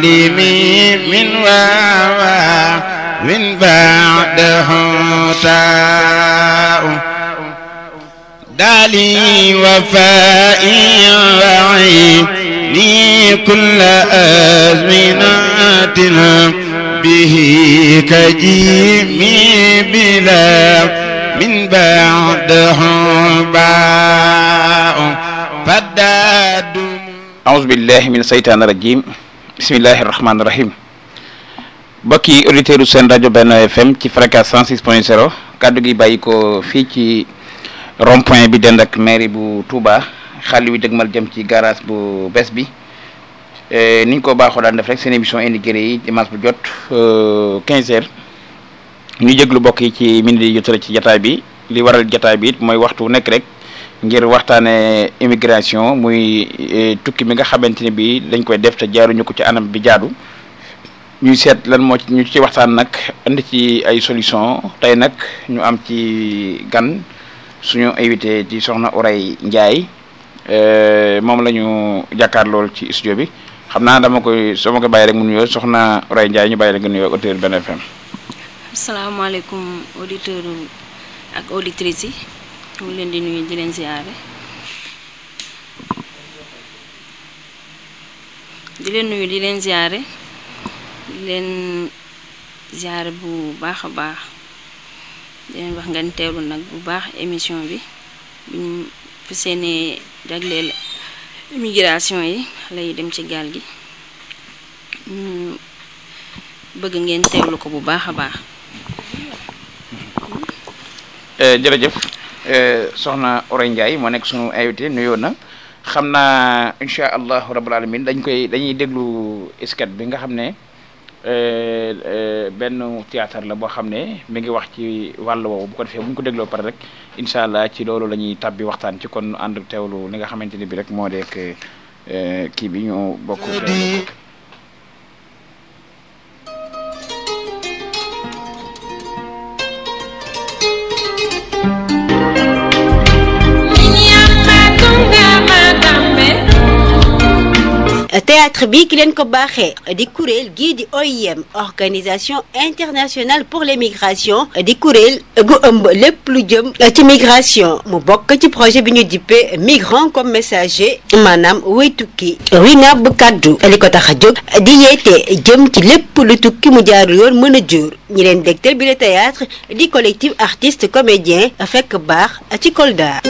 معلمي من واوا من بعده تاء دالي وفائي وعيني كل أزمناتنا به كجيمي بلا من بعده باء فداد أعوذ بالله من الشيطان الرجيم بسم الله الرحمن الرحيم mbokki auditeurs seen rajo Benno FM ci fréquence 106 point 0 kaddu gi bàyyi ko fii ci rond point bi dend ak mairie bu Touba xàll wi dëgmal jëm ci garage bu bees bi ni ñu ko baaxoo daan def rek seen émission indiqué yi dimanche bu jot 15 heures ñu jéglu bokk yi ci minute yi jotale ci jataay bi li waral jataay bi it mooy waxtu nekk rek ngir waxtaane immigration muy tukki mi nga xamante ne bi dañ koy def te jaaruñu ko ci anam bi jaadu ñuy seet lan moo ci ñu ci waxtaan nag indi ci ay solution tey nag ñu am ci gan suñu invité ci soxna Ourey Ndiaye moom la ñu jàkkaar lool ci studio bi xam naa dama koy soo ma koy bàyyi rek mu nuyoo soxna Ourey Ndiaye ñu bàyyi la nga nuyoo auditeur Benno FM asalaamaaleykum auditeur ak auditrices yi ñu ngi leen di nuyu di leen ziare di leen nuyu di leen ziare di leen ziare bu baax a baax di leen wax ngeen teewlu nag bu baax émission bi bi ñu fi seenee jagleel immigration yi xale yi dem ci gaal gi ñu bëgg ngeen teewlu ko bu baax a baax jërëjëf soxna Ourey Ndiaye moo nekk sunu invité nuyoo na xam naa incha allahu rabbul alamin dañ koy dañuy déglu sketch bi nga xam ne benn théâtre la boo xam ne mi ngi wax ci wàll woowu bu ko defee bu ñu ko dégloo pare rek incha allah ci loolu la ñuy tàbbi waxtaan ci kon ànd teewlu li nga xamante ni bi rek moo dekk kii bi ñu bokk teewlu ko. théâtre bi ki leen ko baaxee di kuréel gii di OIM organisation internationale pour les migrations di kuréel gu ëmb lépp lu jëm ci migration mu bokk ci projet bi ñu dippee migrant comme messager maanaam wuy tukki wina bu kaddu li ko tax a jóg di yeete jëm ci lépp lu tukki mu jaaru yoon mën a jur ñi leen dégtal bi le théâtre di collectif artiste comédien fekk baax ci Kolda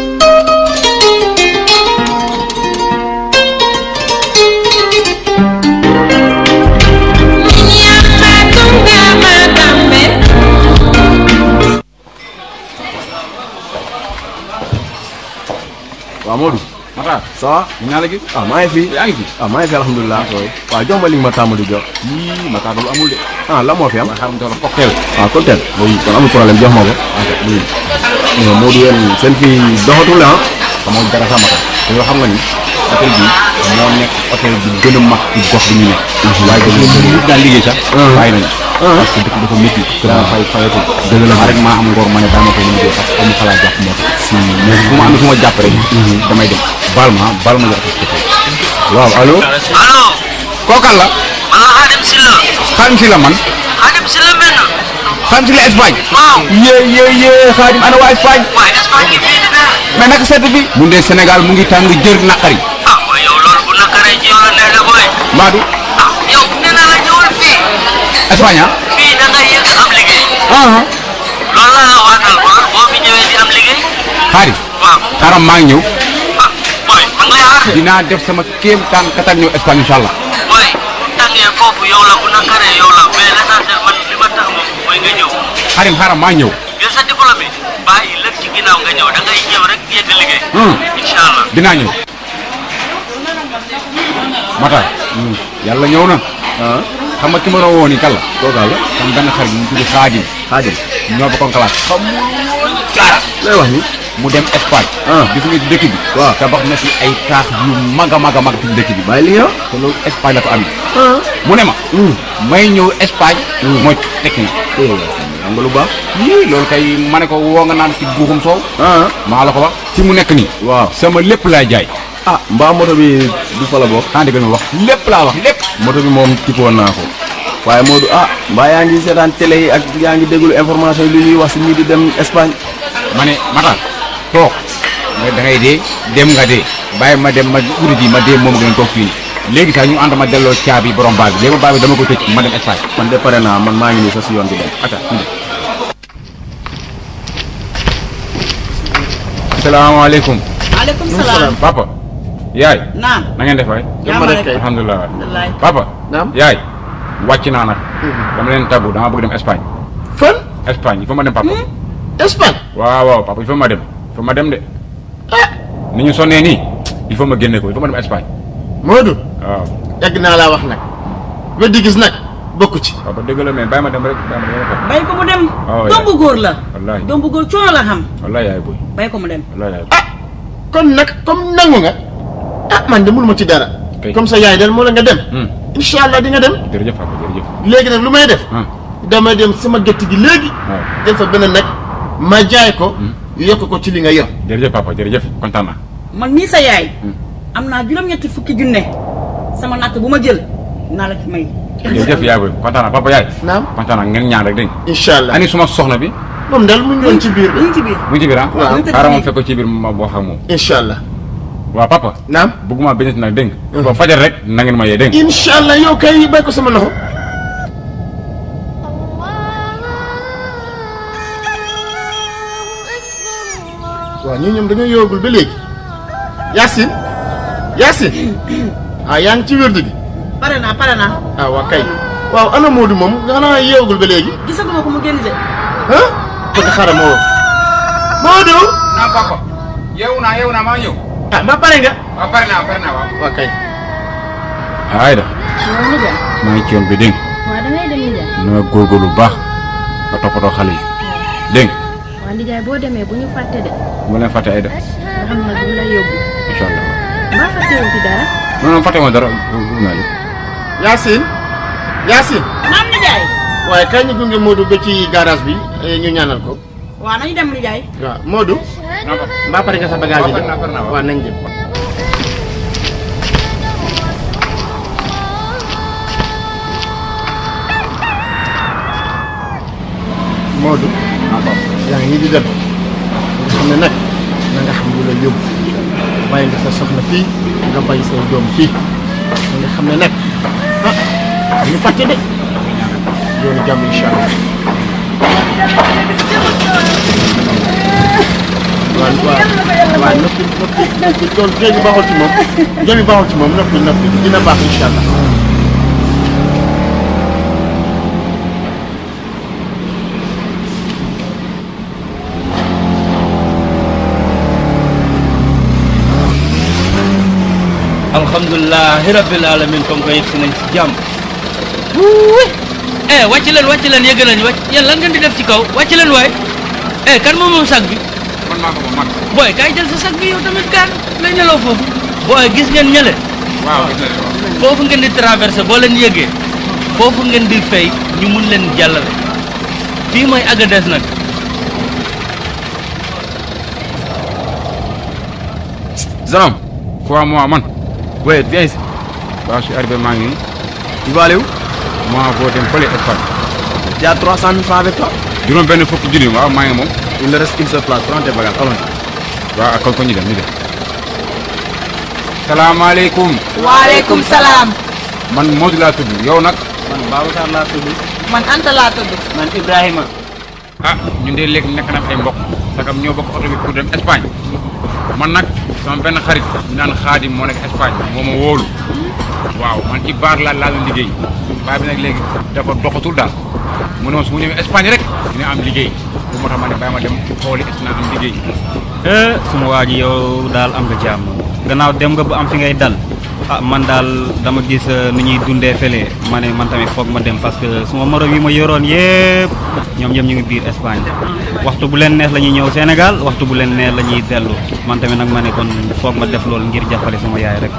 waaw Modou. Matar ça va. naa la gis. ah maa ngi fi. yaa ngi fi. ah maa ngi fi alhamdulilah. waaw jox ma li nga ma tàmm di jox. yii Matar loolu amul de. ah la moo fi am. ma xam doon cocktail. ah cocktail. oui kon amul problème jox ma ko. ok oui. non Modou yéen seen fii doxatul ah. xamoo dara sax Matar te yoo xam nga ni hôtel bi moo nekk hôtel bi gën a mag ci gox bi ñu nekk. waaye dafa nit daan liggéey sax. bàyyi nañu. parce que dëkk dafa métti. daa fay fayatul. dëgg la rek maa am ngor ma ne daa ma koy liggéey parce que amu xalaat jàpp moo tax. mais fu ma amee fu ma jàpp rek. damay dem baal ma baal ma jox ko waaw allo. allo kookan la. man la Xaadim Silla Xaadim si la man. Xaadim Silla mel na Xaadim si la Espagne. waaw yee yee yee Xaadim ana waa Espagne. waaye Espagne gi fii di neex mais naka sedd bi. mu dee Sénégal mu ngi tàng jër naqari. ah waaye yow loolu bu nakaree ci yow la neex de booy Maadu ah yow nee naa la ñëwal fii Espagne ah. fii da ngay yëg am liggéey ah loolu laa la waatal boo boo fi ñëwee di am liggéey Xaadim. waaw xaaral maa ngi ñëw. ah booy ma ngi lay xaar dinaa def sama kéem taan katal ñëw Espagne incha allah. booy bu tàngee foofu yow la bu nakaree yow la mais l'essentiel man li ma tax moom mooy nga ñëw Xaadim xaaral maa ñëw. jël sa diplôme bi bàyyi lépp ci ginnaaw nga ñëw da ngay ñëw rek yëgg liggéey Hmm. incha allah dinaa ñëw. Matar. yàlla ñëw na. ah xam nga ki ma doon woo nii kan la. kooku la. sama benn xarit mu tudd Xaadim. Xaadim. ñoo bokkoon classe. xamul dara. lay wax ni. mu dem Espagne. Ah. gis nga ci dëkk bi. waaw. tabax na fi ay taax yu mag a mag a mag ci dëkk bi. bàyyi li nga. te loolu Espagne la ko amee. ah. mu ne ma. may ñëw Espagne. mooy tekki na. am nga lu baax. yii loolu kay ma ne ko woo nga naan ci guuxum soow. ah. maa la ko wax. fi mu nekk nii. waaw. sama lépp laay jaay. ah mbaa moto bi du fa la bokk xanaa dégg nga wax lépp laa wax lépp moto bi moom tippoon naa ko waaye Modou ah mbaa yaa ngi seetaan télé yi ak yaa ngi déglu information yi li ñuy wax si ñii di dem Espagne ma ne Matar toog nga da ngay dee dem nga dee bàyyi ma dem ma uti ji ma dee moom gën a toog fii nii léegi sax ñu ànd ma delloo caabi borom baa bi léegi baa bi dama ko tëj ma dem Espagne man de pare naa man maa ngi nii sa si yoon bi dem ata ñu dem asalaamaaleykum maaleykum salaam. papa yaay naam. na ngeen def waay jàmm rek kay. alhamdulilah wallaay. papa Naam. yaay wàcc naa nag dama leen tàggu dama bëgg dem Espagne fan Espagne il faut ma dem papa Espagne waaw waaw papa il faut ma dem il faut ma dem de ni ñu sonnee nii il faut ma génne ko il faut ma dem Espagne Modou waaw yàgg naa laa wax nag weddi gis nag bokku ci papa dëgg la mais bàyyi ma dem rek bàyyi ma dem rek bay ko mu dem. waaw doom bu góor la. wallaahi doom bu góor coono la xam. wallaahi yaay boy bay ko mu dem. wallaahi yaay boy ah kon nag comme nangu nga ah man de mënuma ci dara Kay. comme ça yaay del moo la nga dem Hmm. incha allah di nga dem jërëjëf papa jërëjëf léegi nag lu may def ah damay dem sama gétt gi léegi waaw def fa benn nag ma jaay ko yokk ko ci li nga yor jërëjëf papa jërëjëf kontaan naa man mii sa yaay. am naa juróom-ñetti fukki junne. sama natt bu ma jël naa la ci may. jërëjëf yaay boy kontaan naa papa yaay naam kontaan naa ngeen ñaan rek dégg nga incha allah ani suma soxna bi moom daal mu ngi doon ci biir ñu bi ngi ci biir. mu ngi ci biir ah Waaw. xaaral ma fekk ko ci biir ma wax ak moom incha allah waaw papa naam bëgguma benn nag dégg nga ba fajar rek na ngeen ma yee dégg nga incha allah yow kay bay ko sama loxo waaw ñii ñoom dañoo yoogul ba léegi Yacine Yacine ah yaa ngi ci wérdu gi pare naa pare naa. ah waa kay waaw ana Modou moom xanaa yeewagul ba léegi gisaguma ko mu génn de. ah kon xaaral ma woo Modou naa papa yeewu naa yeewu naa maa ñëw ah ba pare nga waaw pare naa pare naa waaw waa kay Ayda waaw nijaay maa ngi ci yoon bi dégg waaw da ngay dem nijaay nga na nga góorgóorlu bu baax nga toppatoo xale yi dégg nga waaw nijaay boo demee bu ñu fàtte de bu leen fàtte Ayda nga xam nag lu la yóbbu incha allah mbaa fàttewu fi dara non non fàtte ma dara bëgg naa lépp Yacine Yacine naam nijaay. waaye kay ñu gunge Modou ba ci garage bi eh, ñu ñaanal ko waaw nañu dem nijaay. waaw Modou non papa mbaa pare nga sa bagage yi Waaw, pare naa, pare naa, waaw. waaw nañ dem Modou yaa ngi nii di dem nga xam ne nag na nga xam lu la yóbbu bàyyi nga sa soxna fii nga bàyyi say doom fii na nga xam ne nag ah ñu fàtte de yoonu jàmm incha allah waaw waaw waaw noppi noppi noppi loolu géej gi baaxul ci moom géej gi baaxul ci moom noppi noppi dina baax incha allah. alhamdulilah rabbil alamin comme que yegg si nañ si jàmm eh wàcc leen wàcc leen yëg nañ wàcc yéen lan ngeen di def ci kaw wàcc leen waay eh kan moom moom sag bi man maa ko moom man booy kaay jël sa sag bi yow tamit gaan lay nelaw foofu booy gis ngeen ñële waaw gis naa leen waaw foofu ngeen di traversé boo leen yëgee foofu ngeen di fay ñu mun leen jàllale fii mooy Agadez nag Zalam quoi moi man ouais viens ici waaw je suis arrivé maa ngi nii tu vas aller où moi boo dem fële Espagne tu as 300 000 francs avec toi juróom benn fukki junni waaw maa ngi moom il ne reste qu'une seule place prends tes bagages allons waaw kon ko ñu dem ñu dem salaamaaleykum waaleykum salaam. man Modou laa tudd yow nag man Babacar laa tudd man Anta laa tudd. man Ibrahima ah ñun de léegi nekk na ay mbokk sagam ñoo bokk oto bi pour dem Espagne man nag sama benn xarit ñu naan xaadim moo nekk Espagne moo ma wóolu waaw man ci baar laa laa doon liggéey baar bi nag léegi dafa doxatul daal mu ne ma su ma ñëwee Espagne rek dina am liggéey bu moo tax ma ne bàyyi ma dem xooli est naa am liggéey eh suma waa ji yow daal am nga jàmm gannaaw dem nga ba am fi ngay dal ah man daal dama gis eh, ni ñuy dundee fële ma ne man tamit foog ma dem parce que suma morom yi ma yoroon yëpp ñoom ñoom ñu ngi biir Espagne waxtu bu leen neex la ñuy ñëw Sénégal waxtu bu leen neex la ñuy dellu man tamit nag ma ne kon foog ma def loolu ngir jàppale sama yaay rek.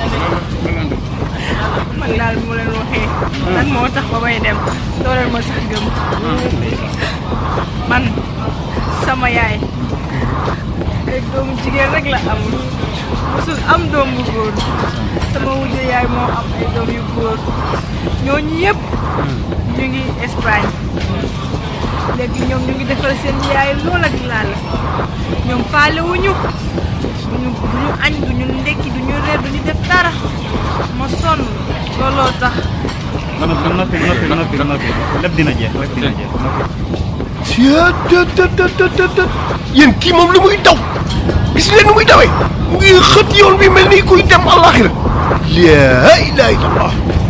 man daal bu ma leen waxee lan moo tax ba may dem dooleel ma sax gëm man sama yaay doomu jigéen rek la am mosul am doom bu góor sama wujje yaay moo am ay doom yu góor ñooñu yëpp ñu ngi Espagne léegi ñoom ñu ngi defal seen yaay lool ak laal ñoom faale wuñu duñu duñu añ duñu ndekki duñu reer duñu def dara ma sonn looloo tax noppi noppi noppi noppi noppi lépp dina jeex lépp dina jeex noppi tëtëtëtëtëtët yéen kii moom lu muy daw gis leen nu muy dawee mu ngi xët yoon bi mel ni kuy dem àllaaxira laa ilaaha illallah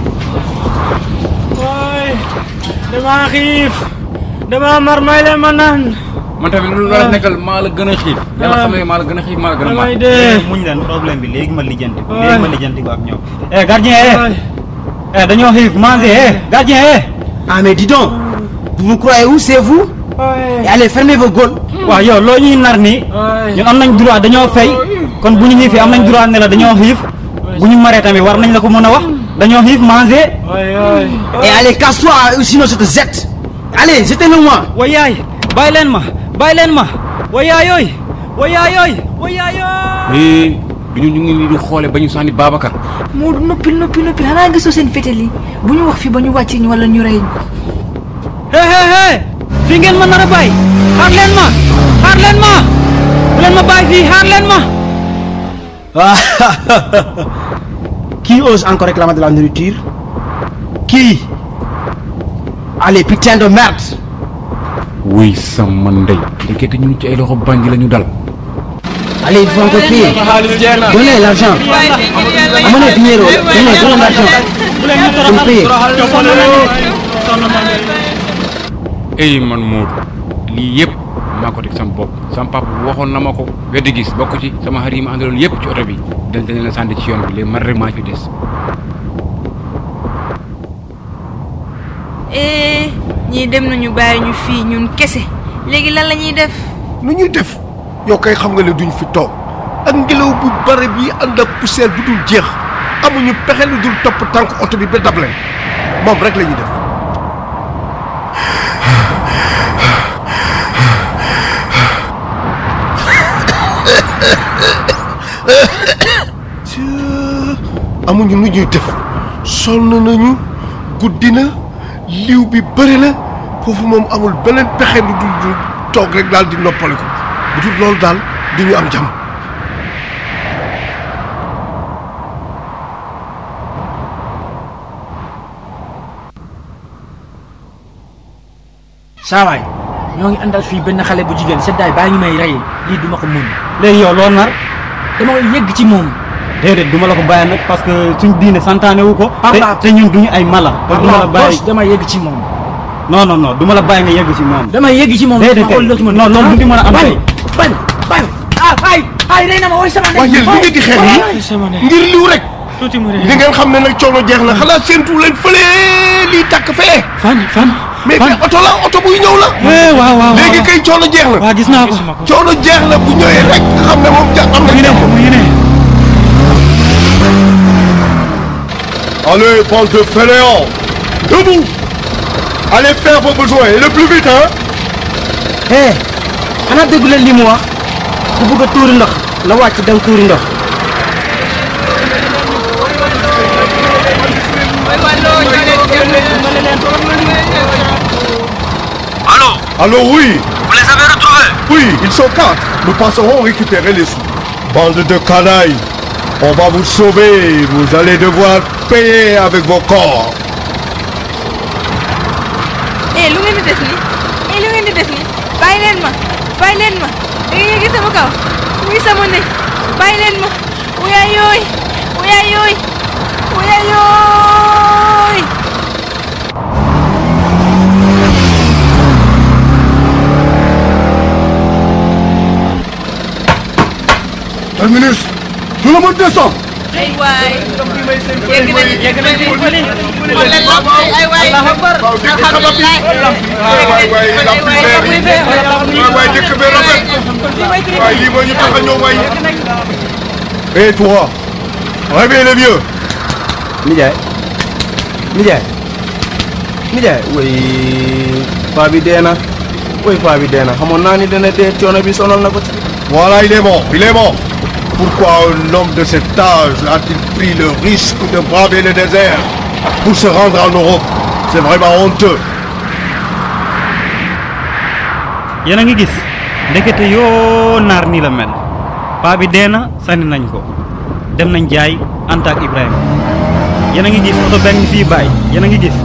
waay damaa xiif damaa mar may leen ma naan man tamit lu la nekkal maa la gën a xiif yàlla xam ne maa la gën a xiif maa la gën a mar damay dee muñ leen problème bi léegi ma lijjanti ko léegi ma lijjanti ko ak ñoom eh gardien eh eh dañoo xiif manger eh gardien eh Ah mais dis donc, vous vous croyez où c'est vous Et allez, fermez vos gueules. waaw yow loo ñuy nar nii ñun am nañ droit dañoo fay kon bu ñu xiifee am nañ droit ne la dañoo xiif bu ñu maree tamit war nañ la ko mën a wax dañoo xiif manger Et allez, casse-toi, ou sinon je te jette. Allez, jetez-le moi. wa yaay bàyyi leen ma bàyyi leen ma wa yaayooy wa yaayooy wa yaayooy eh du ñu ñu ngi nii di xoole ba ñu sànni Babacar Moodu noppil noppil noppil xanaa gisoo seen fétal yi bu ñu wax fi ba ñu wàcc ñu wala ñu rey ñu. hé hé hé fii ngeen ma nar a bàyyi xaar leen ma xaar leen ma bu leen ma bàyyi fii xaar leen ma Qui ose encore réclamer de la nourriture Qui Allez, putain de merde wuy sama ndey ndekete ñun ci ay loxo bandi la ñu dal Allez, il faut encore payer. Donnez l'argent. Amenez dinero. Donnez, donnez l'argent. Vous payez. ey man Moodu lii yëpp maa ko teg sama bopp sama papa waxoon na ma ko weddi gis bokk ci sama xarit yi ma àndaloon yëpp ci oto bi dañ dañ la sànni ci yoon bi léegi man rek maa ci des eh ñii dem nañu bàyyi ñu fii ñun kese léegi lan la ñuy def nu ñuy def yow kay xam nga ne duñ fi toog ak ngelaw bu bare bi ànd ak poussière bu dul jeex amuñu pexe lu dul topp tànk oto bi ba dab leen moom rek la ñuy def amuñu nu ñuy def sonn nañu guddi na liw bi bëri na foofu moom amul beneen pexe lu dul dul toog rek daal di noppale ko bu dul loolu daal du ñu am jàmm saawaay ñoo ngi àndal fii benn xale bu jigéen seddaay baa ngi may rey lii duma ko mun léegi yow loo nar dama koy yëgg ci moom déedéet duma la ko bàyyi nag parce que suñ diine santaane wu ko te Papa. te ñun duñu ay mala kon duma la bàyyi dama yëgg ci moom non non non duma la bàyyi nga yegg ci moom dama yëgg ci moom déedéet xool loo ci mën non loolu du di mën a am bañ tey bañ bañ ah ay ay rey na ma woy sama waaye yéen lu ngeen di xeex nii ngir liw rek tuuti mu di ngeen xam ne nag coono jeex na xanaa séentu leen fële lii tàkk fee fan fan mais kay oto la oto buy ñëw la eh waaw waaw léegi kay coono jeex na waaw gis naa ko coono jeex na bu ñëwee rek nga xam ne moom ja am na jàmm Allez, bande de fainéants Debout Allez faire vos besoins, et le plus vite, hein Hé, xanaa déggu leen li mu wax ku bëgg a tuuri ndox la wàcc dem tuuri ndox. Allô Allô, oui Vous les avez retrouvés Oui, ils sont quatre. Nous passerons récupérer les sous. Bande de canailles On va vous sauver. Vous allez devoir payer avec vos corps. eh lu ngeen di def nii eh lu ngeen di def nii bàyyi leen ma bàyyi leen ma da ngeen yëgi sama kaw muy sama ne bàyyi leen ma wuyaay yooy wuyaay yooy wuyaay yooy Terminus Tout le monde descend ay waay yegg nañu yegg nañu xool leen lamp yi ay waay alhamdulilah waay waay lamp yi leer yi waay waay dëkk bi rafet waay lii moo ñu tax a ñëw waay Et toi Réveille les vieux Nijaay Nijaay Nijaay woy paa bi dee na woy paa bi dee na xamoon naa ni dana dee coono bi sonal na ko ci Voilà, il est mort, il est mort. Pourquoi un homme de cet âge a-t-il pris le risque de braver le désert pour se rendre en Europe C'est vraiment honteux. yéen a ngi gis ndekete yoo naar nii la mel paa bi dee na sànni nañ ko dem nañ jaay Anta ak Ibrahima yéen a ngi gis oto benn fii bàyyi yéen a ngi gis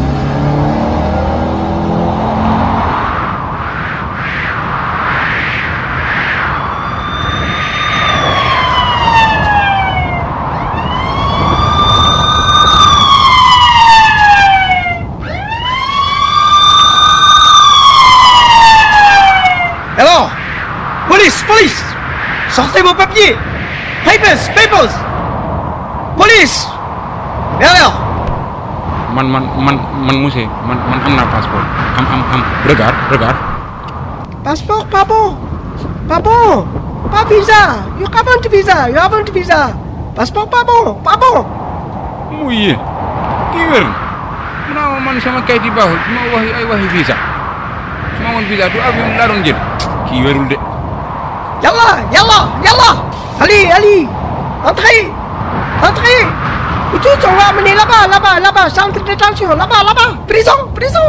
Alors Police, police Sortez vos papiers Papers, papers Police Et alors man man man man monsieur man man am naa passeport am am am regarde regarde Passeport, pas bon Pas bon Pas visa You haven't visa, you haven't visa Passeport pas bon, pas bon mu yéen kii wér na mu naa ma man sama kayit yi baaxul su ma waxi ay waxi visa su ma amoon visa du avion laa doon jël kii wérul de Yallah, yallah, yallah Allez, allez Entrez Entrez Et tous, on va amener là-bas, là-bas, là-bas, centre de détention, là-bas, là-bas Prison, prison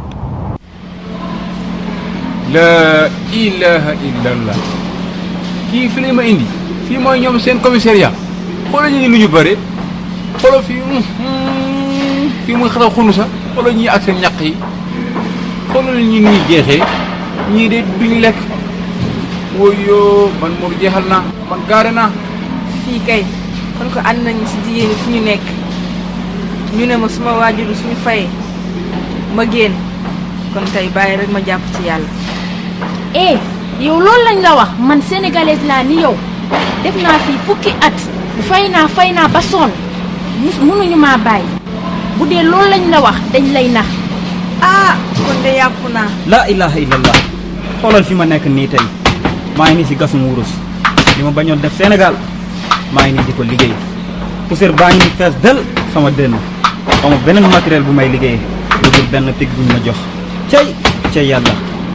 la ilaha illallah kii fi lay ma indi fii mooy ñoom seen commissariat xoolal ñu lu ñu bëre xoolal fii fii muy xataw xunu sa xoolal ñii ak seen ñaq yi xoolal ñi ñuy jeexee ñii de duñ lekk woyoo man moom jeexal naa man gaare naa fii kay kon ko ànd nañu si jigéen ñi fu ñu nekk ñu ne ma suma waajur suñu fayee ma génn kon tey bàyyi rek ma jàpp ci yàlla eh yow loolu lañ la wax man sénégalaise laa ni yow def naa fii fukki at fay naa fay naa ba sonn mus mënuñu maa bàyyi bu dee loolu lañ la wax dañ lay nax ah kon de yàpp naa la ilaha illallah xoolal fi ma nekk nii tey maa ngi nii si gasum wurus li ma bañoon def Sénégal maa ngi nii di ko liggéey poussière baa ngi nii fees del sama dënn ama beneen matériel bu may liggéeyee lu dul benn pig buñ ma jox cey cey yàlla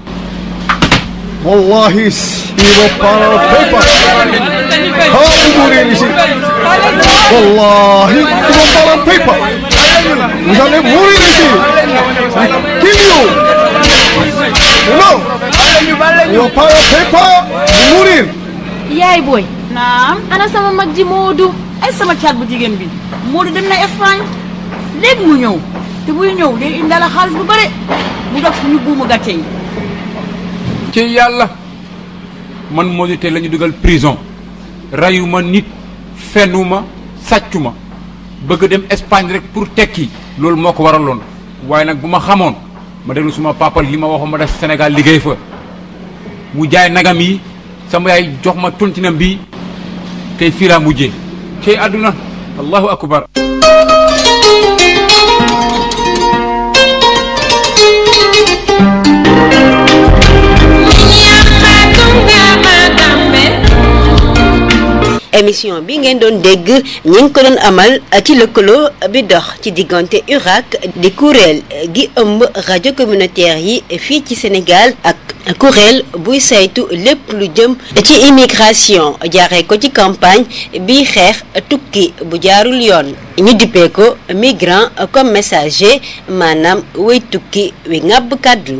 Wallahi, il va pas le paper. Ah, vous mourrez ici. Wallahi, il va pas le paper. Vous allez mourir ici. I kill you. Non. Il va pas le paper. Vous mourir. yaay booy naam ana sama mag ji Moodu ay sama caat bu jigéen bi Moodu dem na Espagne léegi mu ñëw te buy ñëw day indaale xaalis bu bare mu dox suñu buumu gàcce yi ci yàlla man moo di tey la ñu dugal prison rayuma nit fenuma sàccuma bëgg dem Espagne rek pour tekki loolu moo ko waraloon waaye nag bu ma xamoon ma déglu suma papa li ma waxoon ma def Sénégal liggéey fa mu jaay nagam yi sama yaay jox ma tontinam bi tey fii laa mujjee cey àdduna allahu akbar émission bi ngeen doon dégg ñi ngi ko doon amal ci lëkkaloo bi dox ci diggante URAC di kuréel gi ëmb rajo communautaire yi fii ci Sénégal ak kuréel buy saytu lépp lu jëm ci immigration jaaree ko ci campagne bi xeex tukki bu jaarul yoon ñu dippee ko migrant comme messager maanaam way tukki wi ŋàbb kàddu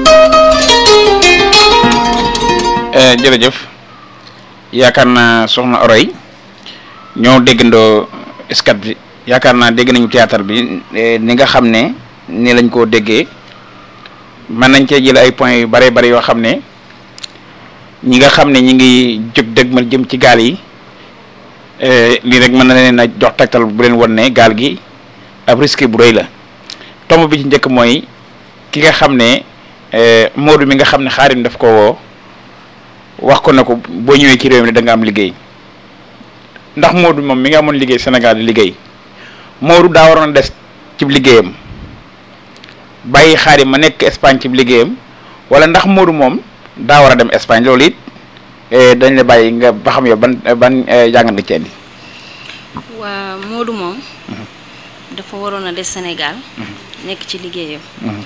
jërëjëf yaakaar naa soxna Oroy ñoo déggandoo skat bi yaakaar naa dégg nañu théâtre bi ni nga xam ne ni lañ koo déggee mën nañ cee jël ay points yu bare bare yoo xam ne ñi nga xam ne ñi ngi jóg dëgmal jëm ci gaal yi lii rek mën na leen a jox tegtal bu leen won ne gaal gi ab risque bu rëy la tomb bi ci njëkk mooy ki nga xam ne Modou mi nga xam ne xaarim daf ko woo wax ko ne ko boo ñëwee ci réew mi da nga am liggéey ndax Modou moom mi nga amoon liggéey Sénégal di liggéey Modou daa waroon a des ci liggéeyam bàyyi xaarim ma nekk Espagne ci liggéeyam wala ndax Modou moom daa war a dem Espagne loolu it dañ la bàyyi nga ba xam yow ban ban jàngat nga ci indi waa Modou moom dafa waroon a des Sénégal nekk ci liggéeyam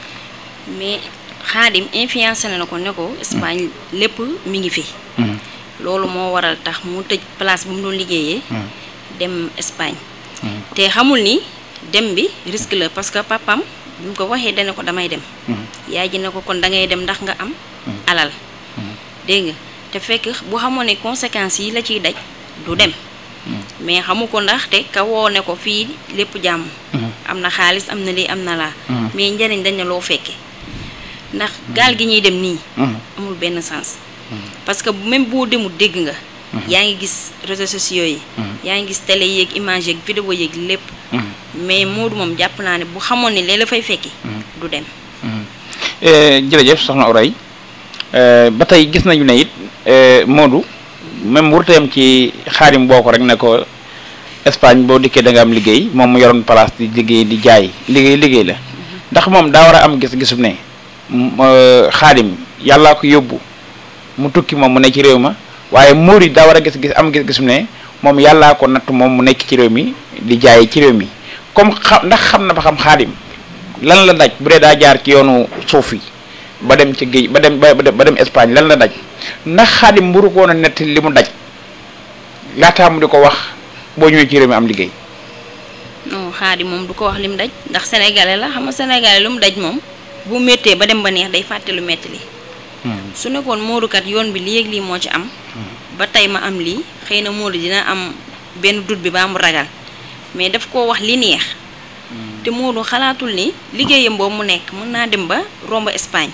mais xaadim influencé na ko ne ko Espagne lépp mi ngi fi loolu moo waral tax mu tëj place bu mu doon liggéeyee dem Espagne te xamul ni dem bi risque la parce que papam bi mu ko waxee dana ko damay dem yaay ji ne ko kon da ngay dem ndax nga am alal dégg nga te fekk bu xamoon ne conséquences yi la ciy daj du dem mais xamu ko ndaxte ka woo ne ko fii lépp jàmm am na xaalis am na lii am na laa mais njëriñ dañ ne loo fekke ndax gaal gi ñuy dem nii amul benn sens parce que même boo demul dégg nga yaa ngi gis réseaux sociaux yi yaa ngi gis télé yeeg image yeeg vidéo yeeg lépp mais Modou moom jàpp naa ne bu xamoon ne lee la fay fekki du dem jërëjëf soxna Oray ba tey gis nañu ne it Modou même wurteem ci xaarim boo ko rek ne ko Espagne boo dikkee da nga am liggéey moom mu yoroon place di liggéey di jaay liggéey liggéey la ndax moom daa war a am gis-gisum ne xaadim yàllaa ko yóbbu mu tukki moom mu ne ci réew ma waaye muur yi daa war a gis-gis am gis-gisum ne moom yàllaa ko natt moom mu nekk ci réew mi di jaay ci réew mi comme xam ndax xam na ba xam xaadim lan la daj bu dee daa jaar ci yoonu suuf yi ba dem ci géej ba dem ba ba dem Espagne lan la daj ndax xaadim mburu ko woon a nett li mu daj laataa mu di ko wax boo ñëwee ci réew mi am liggéey non xaadi moom du ko wax lim daj ndax sénégalais la xam nga sénégalais lu mu daj moom bu méttee ba dem ba neex day fàtte lu metti li su nekkoon moodukat yoon bi lii ak lii moo ci am ba tey ma am lii xëy na moodu dina am benn dut bi ba mu ragal mais daf koo wax li neex te moodu xalaatul ni liggéeyam boobu mu nekk mën naa dem ba romb Espagne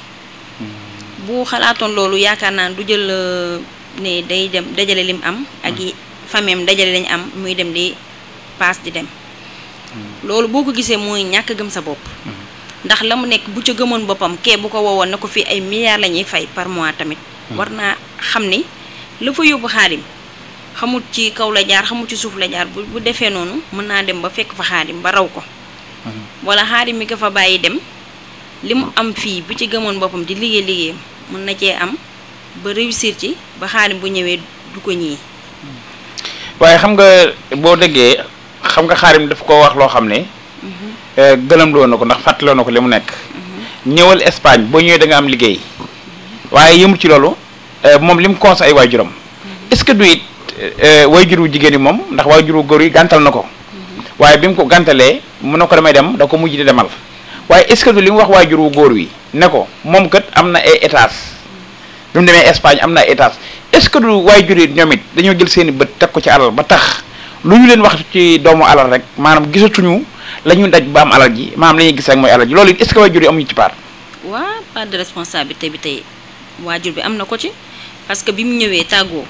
bu xalaatoon loolu yaakaar naa du jël ne day dem dajale lim am ak yi fameem dajale lañ am muy dem di paas di dem loolu boo ko gisee mooy ñàkk gëm sa bopp ndax la mu nekk bu ca gëmoon boppam kee bu ko woowoon na ko fii ay milliards la ñuy fay par mois tamit war naa xam ni la fa yóbbu xaadim xamut ci kaw la jaar xamut ci suuf la jaar bu bu defee noonu mën naa dem ba fekk fa xaadim ba raw ko wala xaadim mi ko fa bàyyi dem li mu am fii bu ci gëmoon boppam di liggéey liggéeyam mën na cee am ba réussir ci ba xaadim bu ñëwee du ko ñii waaye xam nga boo déggee xam nga xaarim daf ko wax loo xam ne gëlëmloo na ko ndax fàttaloo na ko li mu nekk ñëwal Espagne boo ñëwee da nga am liggéey waaye yëmul ci loolu moom li mu conseil ay waajuram est-ce que du it waajur wu jigéen yi moom ndax waajur wu góor yi gàntal na ko waaye bi mu ko gàntalee mu ne ko damay dem da ko mujj di demal waaye est-ce que du li mu wax waajur wu góor wi ne ko moom kat am na ay étage bi mu demee Espagne am na ay étage est-ce que du waajur yi ñoom it dañoo jël seen i bët teg ko ci alal ba tax lu ñu leen wax ci doomu alal rek maanaam gisatuñu la ñu daj ba am alal ji maanaam la ñuy gis rek mooy alal ji loolu it est-ce que waajur yi amuñu ci part. waa part de responsabilité bi tey waajur bi am na ko ci parce que bi mu ñëwee tàggoo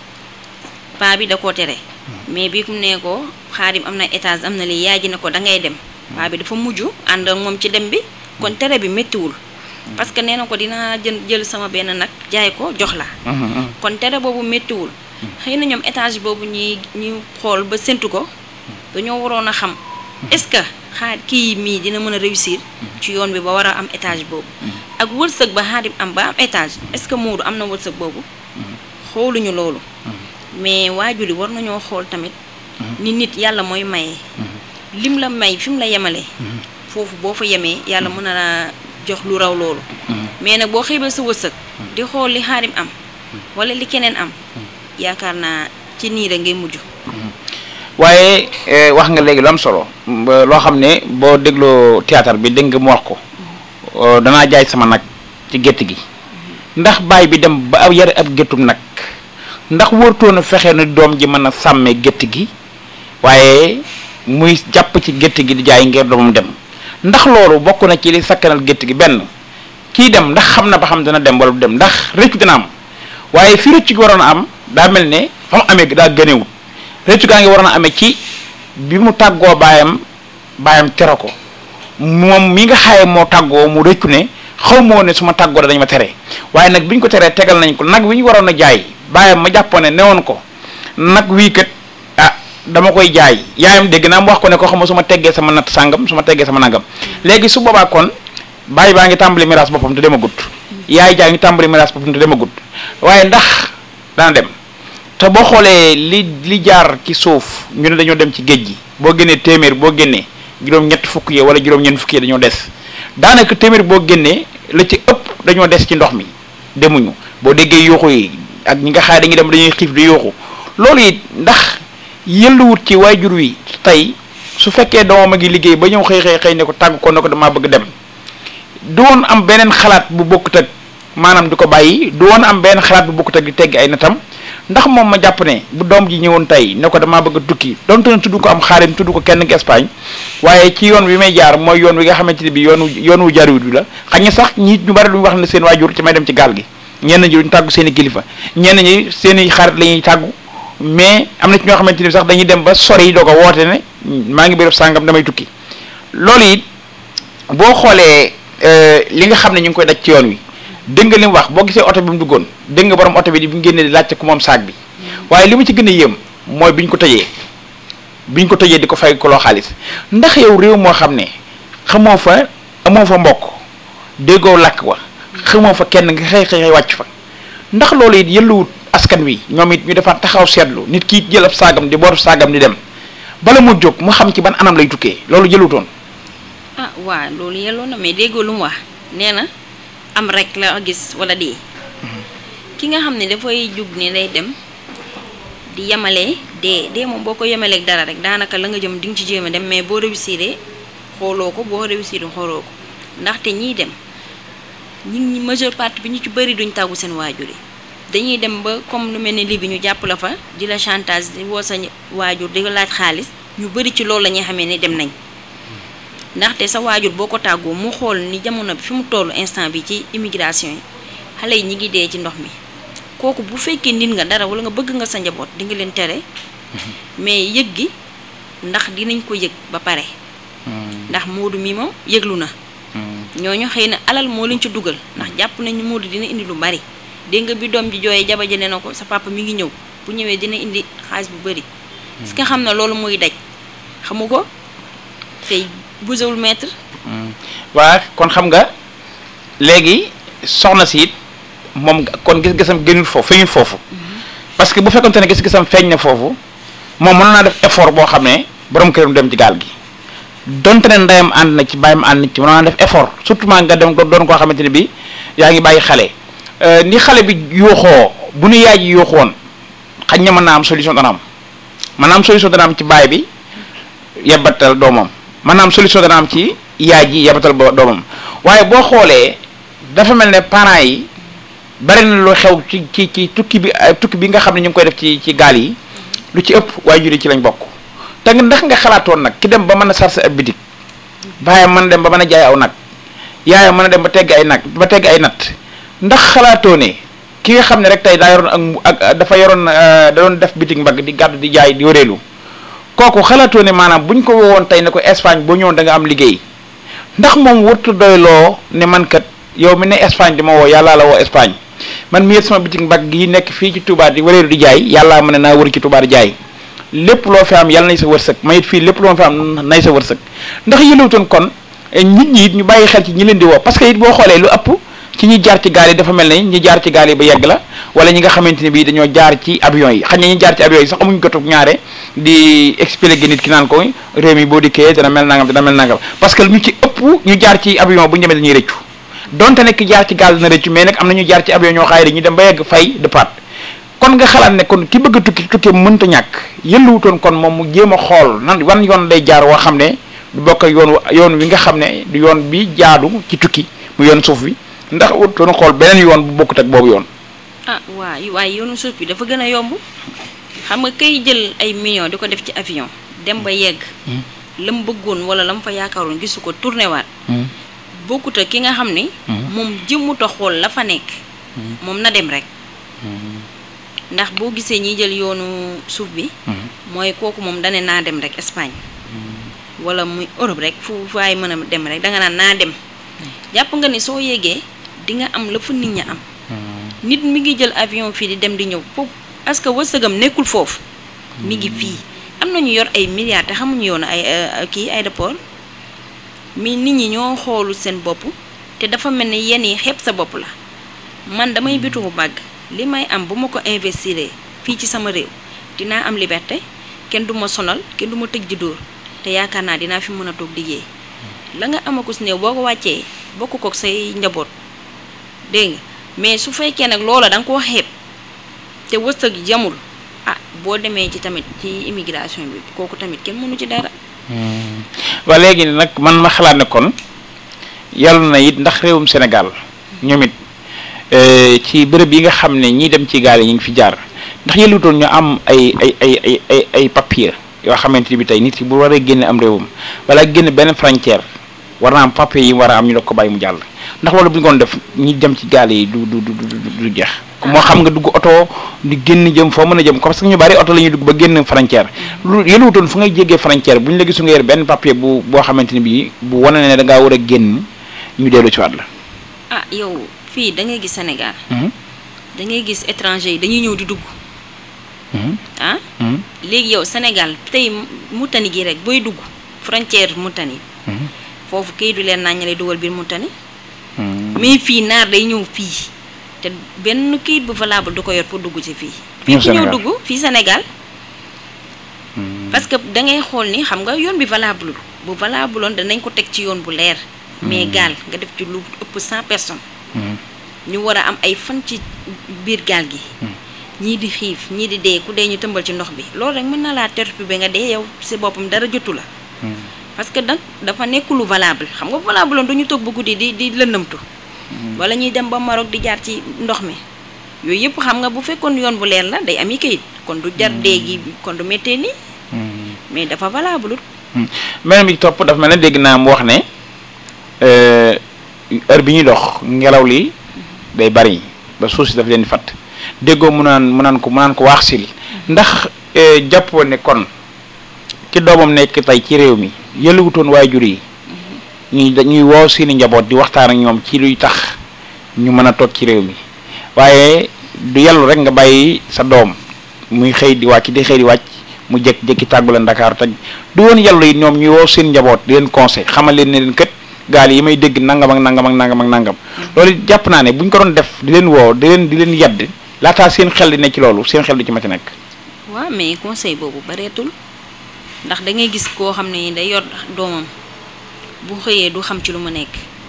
paa bi da koo tere mais bi mu nee ko xaadim am na étage am na li yaay ji ne ko da ngay dem paa bi dafa mujj ànd ak moom ci dem bi kon tere bi méttiwul parce que nee na ko dinaa jël jël sama benn nag jaay ko jox la kon tere boobu méttiwul xëy na ñoom étage boobu ñuy ñu xool ba séntu ko dañoo waroon a xam est-ce que xaar kii mii dina mën a réussir ci yoon bi ba war a am étage boobu ak wërsëg ba xaadim am ba am étage est-ce que Moodu am na wërsëg boobu xooluñu loolu mais waajur yi war nañoo xool tamit ni nit yàlla mooy maye lim la may fi mu la yemale foofu boo fa yemee yàlla mën na la jox lu raw loolu mais nag boo xeebee sa wërsëg di xool li xaadim am wala li keneen am yaakaar naa ci nii rek ngay mujj waaye wax nga léegi lu am solo loo xam ne boo dégloo théâtre bi dégg nga mu wax ko danaa jaay sama nag ci gétt gi ndax baay bi dem ba yare ab géttum nag ndax wërtoon a fexe na doom ji mën a sàmmee gétt gi waaye muy jàpp ci gétt gi di jaay ngir doomam dem ndax loolu bokk na ci li sakkanal gétt gi benn kii dem ndax xam na ba xam dana dem wala du dem ndax rëcc dina am waaye fi rëcc gi waroon a am daa mel ne fa mu amee daa gënewut rëccu gaa ngi waroon a amee ci bi mu tàggoo baayam baayam tere ko moom mi nga xaaye moo tàggoo mu rëccu ne xaw moo ne su ma tàggoo dañu ma tere waaye nag bi ñu ko teree tegal nañ ko nag wi ñu waroon a jaay baayam ma jàppoon ne newoon ko nag wii kat ah dama koy jaay yaayam dégg naa mu wax ko ne ko xam ma su ma teggee sama natt sàngam su ma teggee sama nangam léegi su boobaa kon baay baa ngi tàmbali miraas boppam te dema gudd yaay jaa ngi tàmbali miraas boppam te dema gudd waaye ndax dana dem te boo xoolee li li jaar ci suuf ñu ne dañoo dem ci géej gi boo génnee téeméer boo génnee juróom-ñett fukk yi wala juróom-ñeent fukk yi dañoo des daanaka téeméer boo génnee la ci ëpp dañoo des ci ndox mi demuñu boo déggee yuuxu yi ak ñi nga xaar dañuy dem dañuy xiif di yuuxu loolu it ndax yëlluwut ci waajur wi tey su fekkee doomam a ngi liggéey ba ñëw xëy xëy xëy ne ko tàgg ko ne ko damaa bëgg dem du woon am beneen xalaat bu bokkut ak maanaam di ko bàyyi du woon am beneen xalaat bu bokkut ak di teggi ay natam ndax moom ma jàpp ne bu doom ji ñëwoon tey ne ko damaa bëgg a tukki donte ne tudd ko am xaarim tudd ko kenn ki Espagne waaye ci yoon wi may jaar mooy yoon wi nga xamante ne bi yoonu yoon wu jaariwut bi la xañ na sax ñi ñu bari duñu wax ne seen waajur ci may dem ci gaal gi ñenn ñi duñ tàggu seen i kilifa ñenn ñi seen i xarit la ñuy tàggu mais am na ci ñoo xamante ni sax dañuy dem ba sori doo ko woote ne maa ngi béréb sàngam damay tukki loolu it boo xoolee li nga xam ne ñu ngi koy daj ci yoon wi dégg nga li mu wax boo gisee oto bi mu duggoon dégg nga borom oto bi di bi mu génnee di laajte ku moom saag bi waaye li mu ci gën a yéem mooy biñ ko tëjee biñ ko tëjee di ko fay ko loo xaalis ndax yow réew moo xam ne xamoo fa amoo fa mbokk déggoo làkk wa xamoo fa kenn nga xëy xëy wàcc fa ndax loolu it yëlluwut askan wi ñoom it ñu defaat taxaw seetlu nit ki jël ab saagam di booru saagam di dem bala mu jóg mu xam ci ban anam lay tukkee loolu jëlutoon ah waa loolu yelloo na mais déggoo lu mu wax nee na am rek la gis wala dee ki nga xam ne dafay jug ne day dem di yemalee dee dee moom boo ko yemaleeg dara rek daanaka la nga jëm di nga ci jéem a dem mais boo réussir xooloo ko boo réussir xooloo ko ndaxte ñiy dem ñi ñi majeure partie bi ñu ci bëri duñ tàggu seen waajur yi dañuy dem ba comme lu mel ne lii bi ñu jàpp la fa di la chantage di woo sa waajur di la laaj xaalis ñu bëri ci loolu la ñuy xamee ne dem nañ ndaxte sa waajur boo ko tàggoo mu xool ni jamono bi fi mu tollu instant bi ci immigration yi xale yi ñi ngi dee ci ndox mi kooku bu fekkee nit nga dara wala nga bëgg nga sa njaboot di nga leen tere mais yëg gi ndax dinañ ko yëg ba pare ndax Moodu mi moom yëglu na ñooñu xëy na alal moo leen ci dugal ndax jàpp nañu Moodu dina indi lu bari dégg nga bi doom ji jooyee jaba ji ne na ko sa papa mi ngi ñëw bu ñëwee dina indi xaalis bu bari est-ce que xam na loolu muy daj xamu ko fay busewul maître waa kon xam nga léegi soxna si it moom kon gis-gisam génnul foofu feeñul foofu parce que bu fekkonte ne gis-gisam feeñ na foofu moom mën naa def effort boo xam ne borom këram dem ci gaal gi donte ne ndeyam ànd na ci bàyyam ànd na ci mën naa def effort surtout maa nga dem doon koo xamante ne bi yaa ngi bàyyi xale ni xale bi yuuxoo bu nu yaay ji yuuxoon xañ na mën naa am solution dana am mën naa am solution dana am ci baay bi yebatal doomam mën naa am solution dana am ci yaay ji yebatal bo doomam waaye boo xoolee dafa mel ne parents yi bari na lu xew ci ci ci tukki bi tukki bi nga xam ne ñu ngi koy def ci ci gaal yi lu ci ëpp waajur yi ci lañ bokk te ndax nga xalaatoon nag ki dem ba mën a sarse ab bitig baayam mën a dem ba mën a jaay aw nag yaayam mën a dem ba tegg ay nag ba tegg ay natt ndax xalaatoo ne ki nga xam ne rek tey daa yoroon ak ak dafa yoroon da doon def bitig mbagg di gàddu di jaay di wëreelu kooku xalaatoo ne maanaam buñ ko woowoon tey ne ko Espagne boo ñëwoon da nga am liggéey ndax moom wartu doyloo ne man kat yow mi ne Espagne di ma woo yàllaa la woo Espagne man mi sama bitig mbagg yi nekk fii ci Touba di wëreelu di jaay yàllaa ma ne naa wër ci Touba di jaay lépp loo fi am yàlla nay sa wërsëg ma it fii lépp loo fi am nay sa wërsëg ndax yëlewutoon kon nit ñi it ñu bàyyi xel ci ñi leen di woo parce que it boo xoolee lu ëpp ci ñi jaar ci gaal yi dafa mel ne ñi jaar ci gaal yi ba yegg la wala ñi nga xamante ne bii dañoo jaar ci avion yi xañ na ñi jaar ci avion yi sax amuñu jotug ñaare di expliquer nit ki naan ko réew mi boo dikkee dana mel nangam dana mel nangam parce que ñu ci ëpp ñu jaar ci avion bu ñu demee dañuy rëccu donte nekk jaar ci gaal dina rëccu mais nag am na ñu jaar ci avion ñoo xaay dañuy dem ba yegg fay départ kon nga xalaat ne kon ki bëgg a tukki tukki mënta ñàkk yëlluwutoon kon moom mu jéem a xool nan wan yoon lay jaar woo xam ne du bokk ak yoon yoon wi nga xam ne du yoon bi jaadu ci tukki mu yoon suuf bi ndax wutoon xool beneen yoon bu bokkut ak boobu yoon ah waa waaye yoonu suuf bi dafa gën a yomb xam nga kay jël ay millions di ko def ci avion dem ba yegg la mu bëggoon wala la mu fa yaakaaroon gisu ko tourné waat bokkut ak ki nga xam ne moom jëmmut a xool la fa nekk moom na dem rek ndax boo gisee ñiy jël yoonu suuf bi mooy kooku moom dane naa dem rek Espagne wala muy Europe rek fu faay mën a dem rek danga naan naa dem jàpp nga ni soo yéegee di nga am la fu nit ña am nit mi ngi jël avion fii di dem di ñëw foofu parce que wërsëgam nekkul foofu mi ngi fii am na ñu yor ay milliards te xamuñu yoonu ay kii aéroport mi nit ñi ñoo xoolu seen bopp te dafa mel ni yenn yi xeeb sa bopp la man damay bitugu bàgg li may am bu ma ko investir fii ci sama réew dinaa am liberté kenn du ma sonal kenn du ma tëj di dóor te yaakaar naa dinaa fi mën a toog liggéey la nga amaku si néew boo ko wàccee bokk ko say njaboot dégg nga mais su fekkee nag loola da nga koo xeeb te wërsëg jamul ah boo demee ci tamit ci immigration bi kooku tamit kenn mënu ci dara waa léegi nag man ma xalaat ne kon yàlla na it ndax réewum Sénégal ñoom it eh, ci bërëb yi nga xam ne ñii dem ci gaal yi ñu ngi fi jaar ndax yëlutoon ñu am ay ay ay ay ay ay papier yoo xamante ni bi tey nit ki bu waree génne am réewam wala génn benn frontière war naa am papier yi mu war a am ñu doog ko bàyyi mu jàll ndax loolu bu ñu koon def ñi dem ci gaal yi du du du du du jeex moo xam nga dugg oto di génn jëm foo mën a jëm parce que ñu bari oto la ñuy dugg ba génn frontière lu yëluwutoon fu ngay jéggee frontière bu ñu la gisu nga yor benn papier bu boo xamante ni bii bu wane ne da ngaa war a génn ñu dellu ci waat la ah yow fii da ngay gis Sénégal da ngay gis étranger yi dañuy ñëw di dugg ah léegi yow Sénégal tey Mauritanie gi rek booy dugg frontière Mauritanie foofu kay du leen nañ lay dugal biir Mauritanie mais fii naar day ñëw fii te benn kayit bu valable du ko yor pour dugg ci fii Ñëw fii ku ñëw Sénégal. dugg fii Sénégal parce que da ngay xool ni xam nga yoon bi valable bu valable woon danañ ko teg ci yoon bu leer mais gaal nga def ci lu ëpp cent personnes ñu war a am ay fan ci biir gaal gi ñii di xiif ñii di dee ku dee ñu tëmbal ci ndox bi loolu rek mën na laa tertu bi nga dee yow si boppam dara jotu la parce que nag dafa nekk lu valable xam nga valable woon du ñu toog ba guddi di di lëndëmtu wala ñuy dem ba Maroc di jaar ci ndox mi yooyu yëpp xam nga bu fekkoon yoon bu leer la day ami kayit kon du jar dee gi kon du méttee nii mais dafa valable beneen bi ci topp dafa mel ne dégg naa mu wax ne euh, heure bi ñuy dox ngelaw li day bari ba suuf si daf leen di fatt déggoo mu naan mu naan ko mu naan ko waax sil ndax euh, jàppoo ne kon ci doomam nekk tey ci réew mi yëlluwutoon waajur yi ñuy dañuy woo seeni njaboot di waxtaan ak ñoom ci luy tax ñu mën a toog ci réew mi waaye du yellu rek nga bàyyi sa doom muy xëy di wàcc di xëy di wàcc mu jékki-jékki tàggu leen Dakar taj du woon yellu yi ñoom ñuy woo seen njaboot di leen conseil xamal leen ne leen kët gaal yi may dégg nangam ak nangam ak nangam ak nangam loolu it jàpp naa ne bu ñu ko doon def di leen woo di leen di leen yedd laataa seen xel di ne ci loolu seen xel du ci mën a nekk. waaw mais conseil boobu bareetul ndax da ngay gis koo xam ne day yor doomam bu xëyee du xam ci lu mu nekk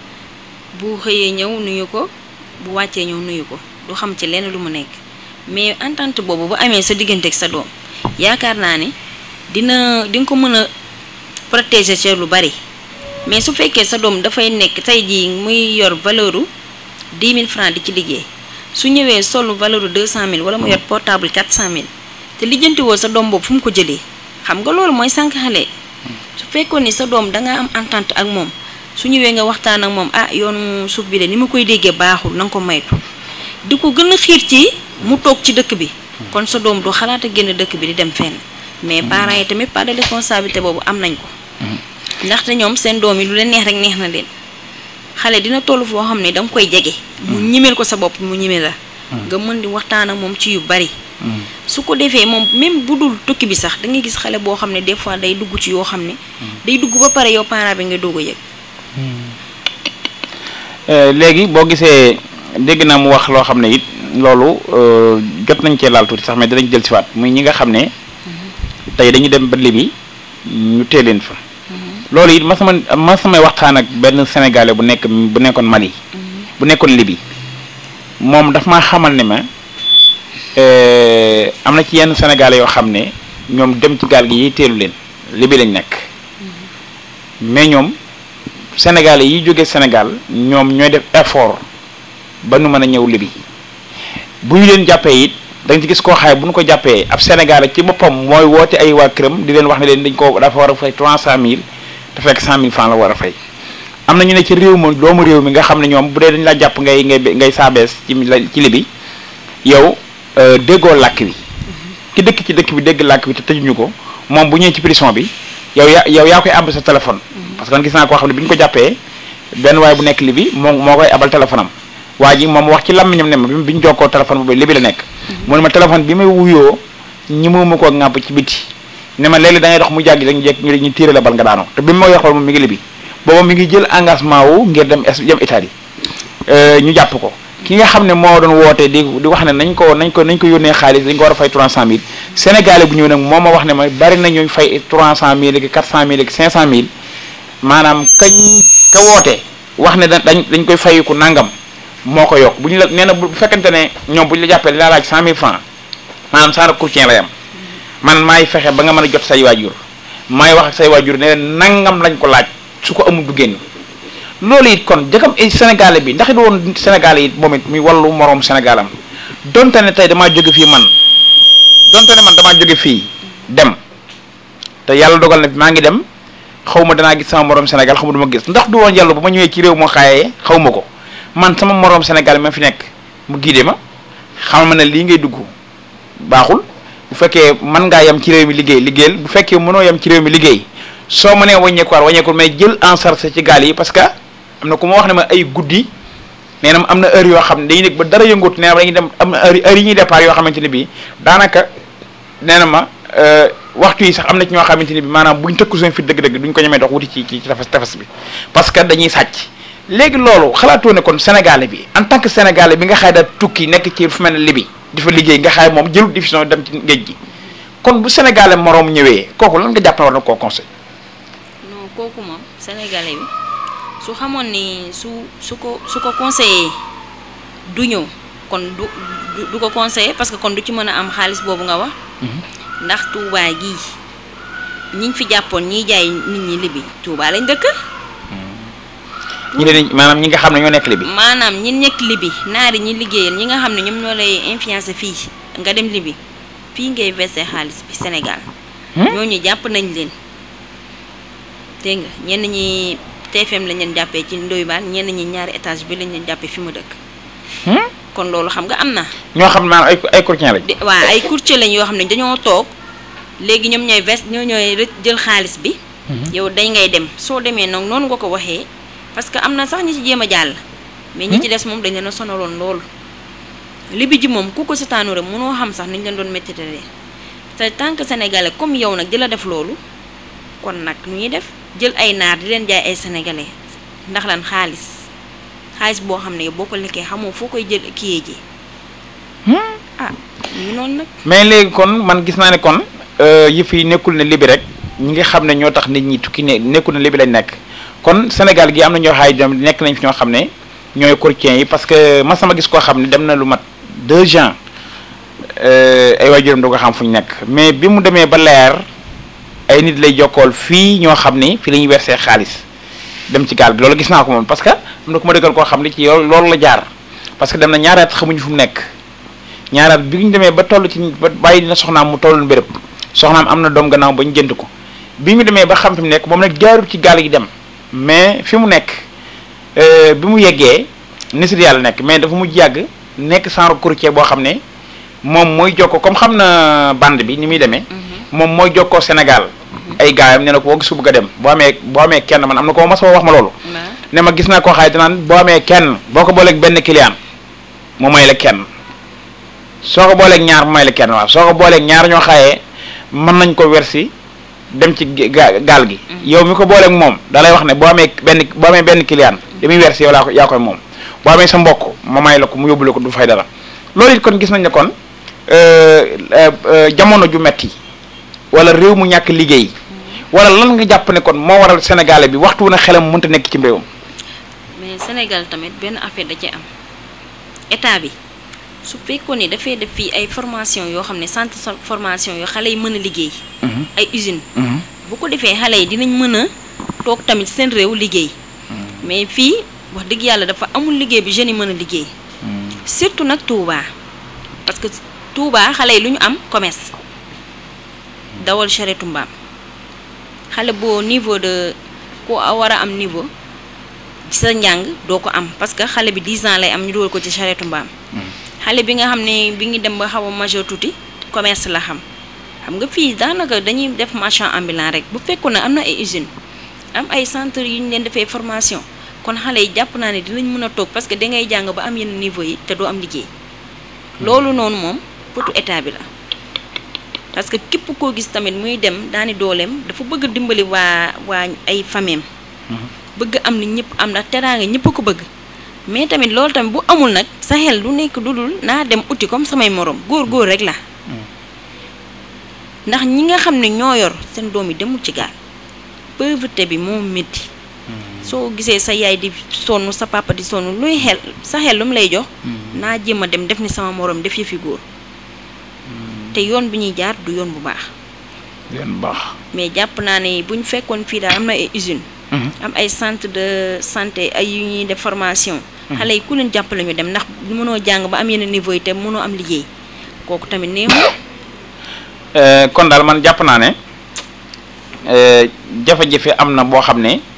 bu xëyee ñëw nuyu ko bu wàccee ñëw nuyu ko du xam ci lenn lu mu nekk mais entente boobu bu amee sa diggante ak sa doom yaakaar naa ne dina di nga ko mën a protéger ci lu bari mais su fekkee sa doom dafay nekk tey jii muy yor valeur u 10 000 francs di ci liggéey su ñëwee solu valeur u 200 000 wala mu yor portable 400 000 te lijjanti woo sa doom boobu fu mu ko jëlee xam nga loolu mooy sànq xale su fekkoon ni sa doom da nga am entente ak moom su ñëwee nga waxtaan ak moom ah yoonu suuf bi de ni ma koy déggee baaxul na nga ko maytu di ko gën a xiir ci mu toog ci dëkk bi kon sa doom du xalaat a génn dëkk bi di dem fenn mais parents yi tamit pas de responsabilité boobu am nañ ko ndaxte ñoom seen doom yi lu leen neex rek neex na leen xale dina toll foo xam ne da nga koy jege mu ñimeel ko sa bopp mu ñimeel la nga mën di waxtaan ak moom ci yu bari su ko defee moom même bu dul tukki bi sax da ngay gis xale boo xam ne des fois day dugg ci yoo xam ne day dugg ba pare yow parent bi nga doog a yëg Euh, léegi boo gisee dégg naa mu wax loo xam ne it loolu euh, jot nañ cee laal tuuti sax mais dinañ jël si waat muy ñi nga xam ne tey dañu dem ba Libi ñu tee leen fa loolu it ma sama ma samay waxtaan ak benn sénégalais bu nekk bu nekkoon Mali bu nekkoon Libi moom daf maa xamal ne ma euh, am na ci yenn sénégalais yoo xam ne ñoom dem ci gaal gi yi teelu leen Libi lañ nekk mais ñoom sénégalais yi jóge Sénégal ñoom ñooy def effort ba nu mën a ñëw Libi bu ñu leen jàppee it da nga ci gis koo xaay bu ñu ko jàppee ab sénégalais ci boppam mooy woote ay waa këram di leen wax ne leen dañ ko dafa war a fay trois cent mille te fekk cent mille francs la war a fay am na ñu ne ci réew ma doomu réew mi nga xam ne ñoom bu dee dañ la jàpp ngay ngay ngay saabees ci ci Libi yow euh, déggoo làkk wi ki dëkk ci dëkk bi dégg làkk wi te tëjuñu ko moom bu ñëwee ci prison bi yow yaa yow yaa koy àbb sa téléphone parce que man gis naa koo xam ne bi ñu ko jàppee benn waay bu nekk Libi moo moo koy abal téléphone am waa ji moom wax ci làmmiñam ne ma bi ñu jokkoo téléphone boobu Libi la nekk mu ne ma téléphone bi may wuyoo ñi ma koo ŋàbb ci biti ne ma léeg-léeg da ngay dox mu jàggi rek ñu jekk ñu ñu tiire la bal nga daanoo te bi ma wax loolu moom mi ngi Libi booba mi ngi jël engagement wu ngir dem es dem Italie ñu jàpp ko ki nga xam ne moo doon woote di di wax ne nañ ko nañ ko nañ ko yónnee xaalis dañ ko war a fay 300000 sénégalais bu ñëw nag moo ma wax ne ma bari na ñooy fay 300000 ak 400000 ak 500000 maanaam kañ ka woote wax ne da dañ dañ koy fayiku nangam moo ko yokk bu ñu la nee na bu fekkente ne ñoom bu ñu la jàppee la laaj 100000 francs maanaam saara courtier lay am man maay fexe ba nga mën a jot say waajur maay wax ak say waajur ne leen nangam lañ ko laaj su ko amul du génn loolu it kon jëkkam ay sénégalais bi ndax it woon sénégalais it moom it muy wàllu moroom sénégalam donte ne tey damaa jóge fii man donte ne man damaa jóge fii dem te yàlla dogal na maa ngi dem xaw ma danaa gis sama moroom sénégal xaw ma duma gis ndax du woon yàlla bu ma ñëwee ci réew moo xaayee xaw ma ko man sama moroom sénégal ma fi nekk mu giide ma xamal ma ne lii ngay dugg baaxul bu fekkee mën ngaa yem ci réew mi liggéey liggéeyal bu fekkee mënoo yem ci réew mi liggéey soo mënee wàññeekuwaat wàññeekul mais jël en charge ci gaal yi parce que am na ku ma wax ne ma ay guddi nee na am na heure yoo xam ne dañuy nekk ba dara yëngut nee na dañuy dem am na heure heure yi ñuy départ yoo xamante ne bii daanaka nee na ma waxtu yi sax am na ci ñoo xamante ne bi maanaam buñ tëkku seen fit dëgg-dëgg duñ ko ñemee dox wuti ci ci tefes tefes bi parce que dañuy sàcc léegi loolu xalaatoo ne kon sénégalais bi en tant que sénégalais bi nga xaay daal tukki nekk ci fu mel ne Libi di fa liggéey nga xaay moom jëlut décision dem ci géej gi kon bu sénégalais moroom ñëwee kooku lan nga jàpp ne war na koo conseil non kooku moom sénégalais bi su xamoon ni su su ko su ko conseillé du ñëw kon du du du ko conseillé parce que kon du ci mën a am xaalis boobu nga wax ndax Touba gii ñiñ fi jàppoon ñiy jaay nit ñi libi Touba lañ dëkk ñi leen maanaam ñi nga xam ne ñoo nekk Libi maanaam ñi nekk libi naari ñi liggéeyal ñi nga xam ne ñoom ñoo lay influencé fii nga dem libi fii ngay versé xaalis bi Sénégal ñooñu jàpp nañ leen dégg nga ñenn ñi TFM lañ leen jàppee ci Ndoye Bane ñenn ñi ñaari étage bi lañ leen jàppee fi mu dëkk kon loolu xam nga am na ñoo xam ne maanaam ay ay courtier lañ di- waa ay courtier lañ yoo xam ne dañoo toog léegi ñoom ñooy vest ñoo ñooy rë- jël xaalis bi yow dañ ngay dem soo demee nag noonu nga ko waxee parce que am na sax ñi ci jéem a jàll mais ñi ci des moom dañ leen a sonaloon loolu libi ji moom ku ko sitaanu rek mënoo xam sax niñ leen doon méttitalee te tant que sénégalais comme yow nag di la def loolu kon nag nu ñuy def jël ay naar di leen jaay ay sénégalais ndax lan xaalis xaalis boo xam ne boo ko lekkee xamoo foo koy jël kiyee ji ah ñu ngi noonu nag mais léegi kon man gis naa ne kon yëf yi nekkul ne libi rek ñi nga xam ne ñoo tax nit ñi tukki ne nekkul ne libi lañ nekk kon Sénégal gi am na ñoo xaay dem nekk nañ fi ñoo xam ne ñooy courtiers yi parce que ma sama gis koo xam ne dem na lu mat deux ans ay waajuram du ko xam fu ñu nekk mais bi mu demee ba leer ay nit lay jokkool fii ñoo xam ni fii la ñuy versé xaalis dem ci gaal gi loolu gis naa ko moom parce que am na ku ma dëggal koo xam ne ci yow loolu la jaar parce que dem na ñaari at xamuñu fu mu nekk ñaari at bi ñu demee ba toll ci ba bàyyi dina soxnaam mu tolloon béréb soxnaam am na doom gannaaw ba ñu jënd ko bi mu demee ba xam fi mu nekk moom nag jaarul ci gaal gi dem mais fi mu nekk bi mu yeggee nisir yàlla nekk mais dafa mujj yàgg nekk genre courtier boo xam ne moom mooy jokkoo comme xam na bande bi ni muy demee moom mooy jokkoo Sénégal ay gaayam ne na ko boo gis bëgg a dem boo amee boo amee kenn man am na ko ma sama wax ma loolu ne ma gis naa koo xaay danaan boo amee kenn boo ko booleeg benn client mu may la kenn soo ko booleeg ñaar mu may la kenn waaw soo ko booleeg ñaar ñoo xaayee mën nañ ko wersi dem ci ga- gaal gi yow mi ko booleeg moom da lay wax ne boo amee benn boo amee benn client li muy wersi yow laa ko yaa koy moom boo amee sa mbokk ma may la ko mu yóbbule ko du fay dara loolu it kon gis nañ ne kon jamono ju metti wala réew mu ñàkk liggéey wala lan nga jàpp ne kon moo waral sénégalais bi waxtu wu ne xelam mënta nekk ci réewam mais Sénégal tamit benn affaire da ci am état bi su fekkoon ni dafay def fii ay formation yoo xam ne centre so- formation yoo xale yi mën a liggéey ay usine bu ko defee xale yi dinañ mën a toog tamit seen réew liggéey mais fii wax dëgg yàlla dafa amul liggéey bi jeunes yi mën a liggéey surtout nag Touba parce que Touba xale yi lu ñu am commerce dawal charrette mbaam xale boo niveau de ku war a am niveau ci sa njàng doo ko am parce que xale bi 10 ans lay am ñu dugal ko ci charrette mbaam xale bi nga xam ne bi ngi dem ba xaw a majeur tuuti commerce la xam xam nga fii daanaka dañuy def marchand ambulant rek bu fekkoon ne am na ay usine am ay centre yu ñu leen defee formation kon xale yi jàpp naa ne dinañ mën a toog parce que dangay jàng ba am yenn niveau yi te doo am liggéey loolu noonu moom potu état bi la parce que képp koo gis tamit muy dem daani dooleem dafa bëgg a dimbali waa waa ay fameem bëgg am ni ñëpp am ndax teraanga ñëpp a ko bëgg mais tamit loolu tamit bu amul nag sa xel du nekk du dul naa dem uti comme samay morom góor góor rek la ndax ñi nga xam ne ñoo yor seen doom yi demul ci gaal pauvreté bi moo métti soo gisee sa yaay di sonn sa papa di sonn luy xel sa xel lu mu lay jox naa jéem a dem def ni sama morom def yëfi góor te yoon bi ñuy jaar du yoon bu baax yoon bu baax mais jàpp naa ne bu ñu fekkoon fii daal am na ay usine am ay centre de santé ay yu ñuy def formation xale yi ku leen jàppale ñu dem ndax mënoo jàng ba am yenn niveau yi te mënoo am liggéey kooku tamit neexul Euh, kon daal man jàpp naa ne euh, jafe-jafe am na boo xam ne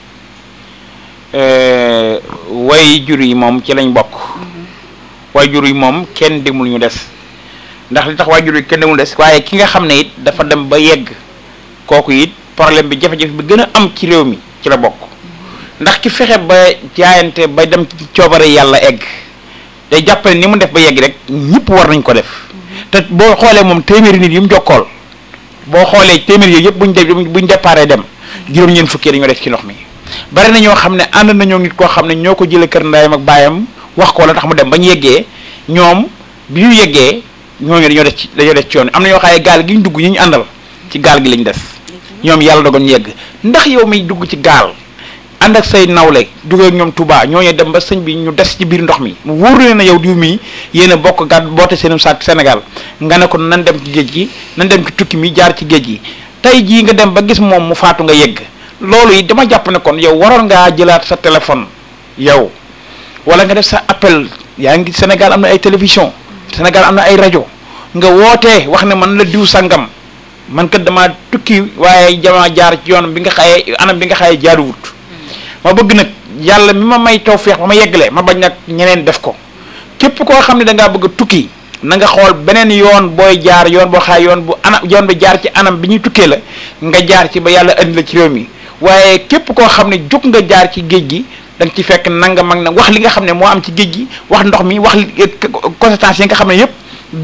euh, way jur yi moom ci lañ bokk way jur yi moom kenn demul ñu des ndax li tax way jur yi kenn demul des waaye ki nga xam ne it dafa dem ba yegg kooku it problème bi jafe-jafe bi gën a am ci réew mi ci la bokk ndax ki fexe ba jaayante ba dem ci coobare yàlla egg day jàppale ni mu def ba yegg rek ñëpp war nañ ko def te boo xoolee moom téeméeri nit yi mu jokkool boo xoolee téeméeri yooyu yëpp buñ de buñ déparé dem juróom-ñeent fukki dañoo def ci ndox mi bari na ñoo xam ne ànd nañoo nit koo xam ne ñoo ko jëlee kër ndayam ak baayam wax ko la tax mu dem bañ yeggee ñoom bi ñu yeggee ñooñu dañoo def ci dañoo def ci yoon am na ñoo xam ne gaal gi ñu dugg ñi ñu àndal ci gaal gi lañ des ñoom yàlla dogal ñu yegg ndax yow miy dugg ci gaal ànd ak say nawle duggee ak ñoom Touba ñooñu dem ba sëñ bi ñu des ci biir ndox mi mu wóor leen na yow diw mii yéen a bokk gàtt boote seen saak Sénégal nga ne ko nan dem ci géej gi nan dem ci tukki mi jaar ci géej gi tey jii nga dem ba gis moom mu faatu nga yegg loolu yi dama jàpp ne kon yow waroon ngaa jëlaat sa téléphone yow wala nga def sa appel yaa ngi Sénégal am na ay télévision Sénégal am na ay rajo nga wootee wax ne man la diw sangam man kat dama tukki waaye jamaa jaar ci yoon bi nga xaye anam bi nga xaye jaaruwut ma bëgg nag yàlla mi ma may tawféex ba ma yeggale ma bañ nag ñeneen def ko képp koo xam ne da ngaa bëgg a tukki na nga xool beneen yoon booy jaar yoon boo xaay yoon bu anam yoon bi jaar ci anam bi ñuy tukkee la nga jaar ci ba yàlla andi la ci réew mi waaye képp koo xam ne jóg nga jaar ci géej gi da nga ci fekk nanga mag na wax li nga xam ne moo am ci géej gi wax ndox mi wax li conséquences yi nga xam ne yëpp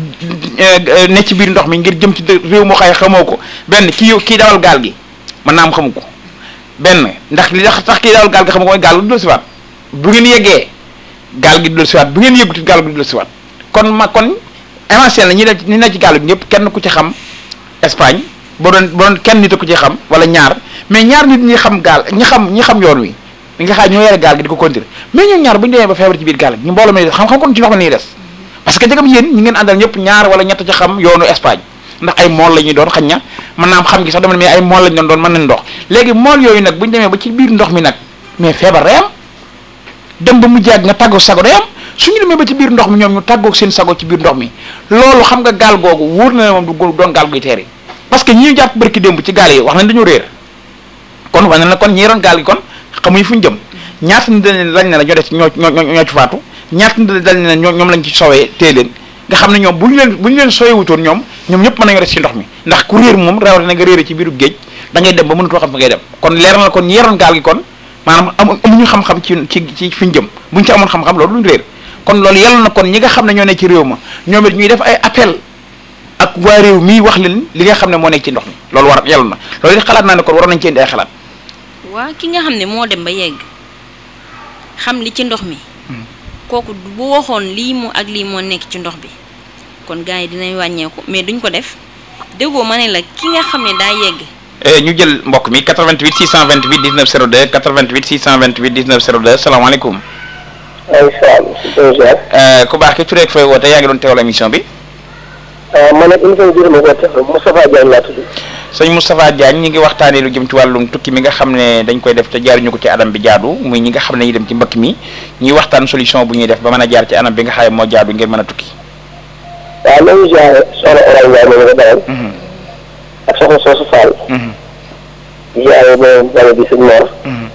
ne ci biir ndox mi ngir jëm ci réew moo xaay xamoo ko benn kii kii dawal gaal gi mën naa am xamu ko benn ndax li tax tax kii dawal gaal gi xam nga mooy gaal gi du del siwaat bu ngeen yeggee gaal gi du del siwaat bu ngeen yëguti gaal gi du del siwaat kon ma kon éventuel la ñi ne ñi ne ci gaal gi ñëpp kenn ku ci xam Espagne boo doon boo doon kenn nit a ku ci xam wala ñaar mais ñaar nit ñi xam gaal ñi xam ñi xam yoon wi li nga xam ñoo yore gaal gi di ko conduire mais ñoom ñaar bu ñu demee ba feebar ci biir gaal gi ñu mbooloo mi xam-xam kon ci ndox mi lañuy des parce que jagam yéen ñi ngeen àndal ñëpp ñaar wala ñett ci xam yoonu Espagne ndax ay mool la ñuy doon xañ na mën naa am xam gi sax dama ne mais ay mool lañ doon doon mën nañ ndox léegi mool yooyu nag bu ñu demee ba ci biir ndox mi nag mais feebar day am dem ba mu jàgg nga tàggoog sago day am suñu demee ba ci biir ndox mi ñoom ñu tàggoog seen sago ci biir ndox mi loolu xam nga gaal googu wóor na ne moom du doon gaal guy teeri parce que ñi ñu jàpp barki démb ci gaal yi wax nañ dañoo réer kon wax na la kon ñi yoroon gaal gi kon xamuñu fu ñu jëm ñaata nit lañ ne la ñoo def ñoo ñoo ñoo ci faatu ñaata nit dañ ne ñoom lañ ci sowee téye leen nga xam ne ñoom bu ñu leen bu ñu leen sooyewutoon ñoom ñoom ñëpp mën nañoo des ci ndox mi ndax ku réer moom rawatina nga réere ci biiru géej da ngay dem ba mënutoo xam fa ngay dem kon leer na kon ñi yoroon gaal gi kon maanaam amuñu xam-xam ci ci ci fi ñu jëm buñ ci amoon xam-xam loolu duñ réer kon loolu yàlla na kon ñi nga xam ne ñoo nekk ci réew ma ñoom it ñuy def ay appel ak waa réew mii wax leen li nga xam ne moo nekk ci ndox mi loolu war yàlla na loolu it xalaat naa ne kon war nañ ci indi ay xalaat waa ki nga xam ne moo dem ba yegg xam li ci ndox mi kooku bu waxoon lii mu ak lii moo nekk ci ndox bi kon gars yi dinañ wàññeeku mais duñ ko def déggoo ma ne la ki nga xam ne daa yegg ñu jël mbokk mi 88 628 19 02 88 628 19 02 salaamaaleykum. waaleykum ku baax ki tureeg fooy woote yaa ngi doon teewal émission bi. man nag émission bi ma woote Moustapha Diagne laa tudd. sëñ Moustapha Diagne ñi ngi waxtaanee lu jëm ci wàllum tukki mi nga xam ne dañ koy def te jaaruñu ko ci anam bi jaadu muy ñi nga xam ne ñuy dem ci mbëkk mi ñuy waxtaan solution bu ñuy def ba mën a jaar ci anam bi nga xam ne moo jaadu ngir mën a tukki. waaw loolu jaare soxna Oray Ndiaye moom nga dalal. ak soxna Soosu Fall. jaare ba wala di sëñ Mor.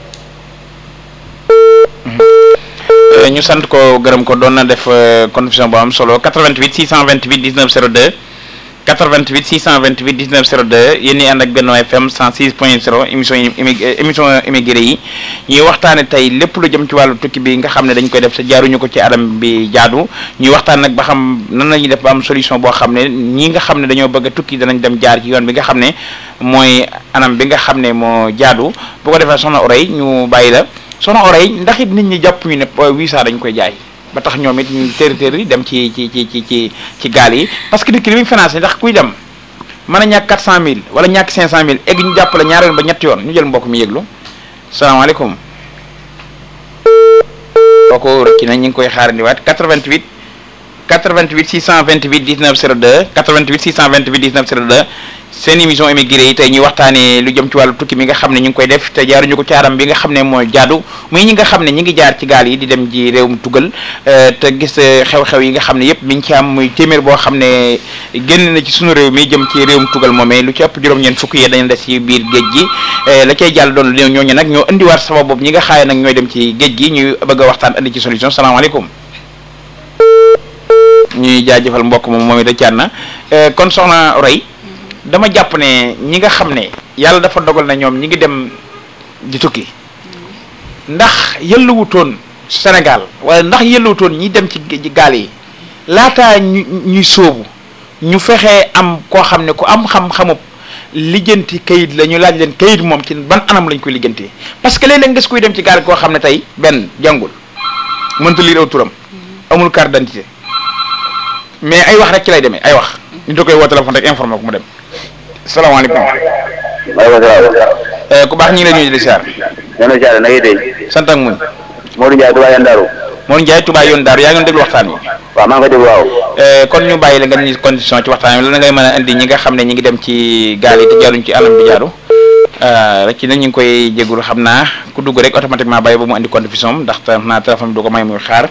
ñu sant ko gërëm ko doon na def contribution bu am solo 88 628 19 02 88 628 19 02 yéen ñi ànd ak Benno FM 106 point 0 émission yi émission immigré yi ñuy waxtaane tey lépp lu jëm ci wàllu tukki bi nga xam ne dañ koy def sa jaaruñu ko ci adam bi jaadu ñuy waxtaan nag ba xam nan la ñuy def ba am solution boo xam ne ñi nga xam ne dañoo bëgg a tukki danañ dem jaar ci yoon bi nga xam ne mooy anam bi nga xam ne moo jaadu bu ko defee soxna Oray ñu bàyyi la soxna Oray ndax it nit ñi jàpp ñu ne visa dañ koy jaay ba tax ñoom it ñu téeri téeri dem ci ci ci ci ci ci gaal yi parce que nit ki li muy financé ndax kuy dem mën a ñàkk 400000 wala ñàkk 500000 egg ñu jàppale ñaari yoon ba ñetti yoon ñu jël mbokk mi yëglu salaamaaleykum kooku rëcc na ñu ngi koy xaarandiwaat 88 88 628 19 02 88 628 19 02 seen émission émigré yi tey ñuy waxtaanee lu jëm ci wàllu tukki mi nga xam ne ñu ngi koy def te jaaruñu ko ci aram bi nga xam ne mooy jaadu muy ñi nga xam ne ñi ngi jaar ci gaal yi di dem ji réewum tugal te gis xew-xew yi nga xam ne yépp mi ngi ci am muy téeméer boo xam ne génn na ci sunu réew mi jëm ci réewum tugal moomee lu ci ëpp juróom-ñeent fukk yi dañu des ci biir géej gi la cay jàll doon léew ñooñu nag ñoo indiwaat sabab boobu ñi nga xaaye nag ñooy dem ci géej gi ñuy bëgg a waxtaan indi ci solution salaamaaleykum ñuy jaajëfal mbokk moom moom it da caat na kon soxna Roy dama jàpp ne ñi nga xam ne yàlla dafa dogal na ñoom ñi ngi dem di tukki ndax yëlluwutoon Sénégal wala ndax yëlluwutoon ñi dem ci gaal yi laataa ñu ñuy sóobu ñu fexee am koo xam ne ku am xam-xamub lijjanti kayit la ñu laaj leen kayit moom ci ban anam lañ koy lijjantee parce que léeg-léeg nga kuy dem ci gaal koo xam ne tey benn jàngul mënta lire aw turam amul carte d'identité mais ay wax rek ci lay demee ay wax ñu da koy woo téléphone rek informé ko mu dem salaamaaleykum. maaleykum salaam. ku baax ñu ngi lay nuyu di siyaar. ñoo ngi siyaar na ngay dégg. sant ak muñ. Modou Ndiaye Touba Yoon Daaru. Modou Ndiaye Touba Yoon Daaru yaa ngi doon déglu waxtaan wi. waaw maa ngi koy déglu waaw. kon ñu bàyyi la nga ni condition ci waxtaan wi la ngay mën a indi ñi nga xam ne ñi ngi dem ci gaal yi te jaaruñ ci anam bi jaaru rek ci nag ñu ngi koy jégalu xam naa ku dugg rek automatiquement bàyyi ba mu indi condition am ndax xam naa téléphone bi du ko may muy xaar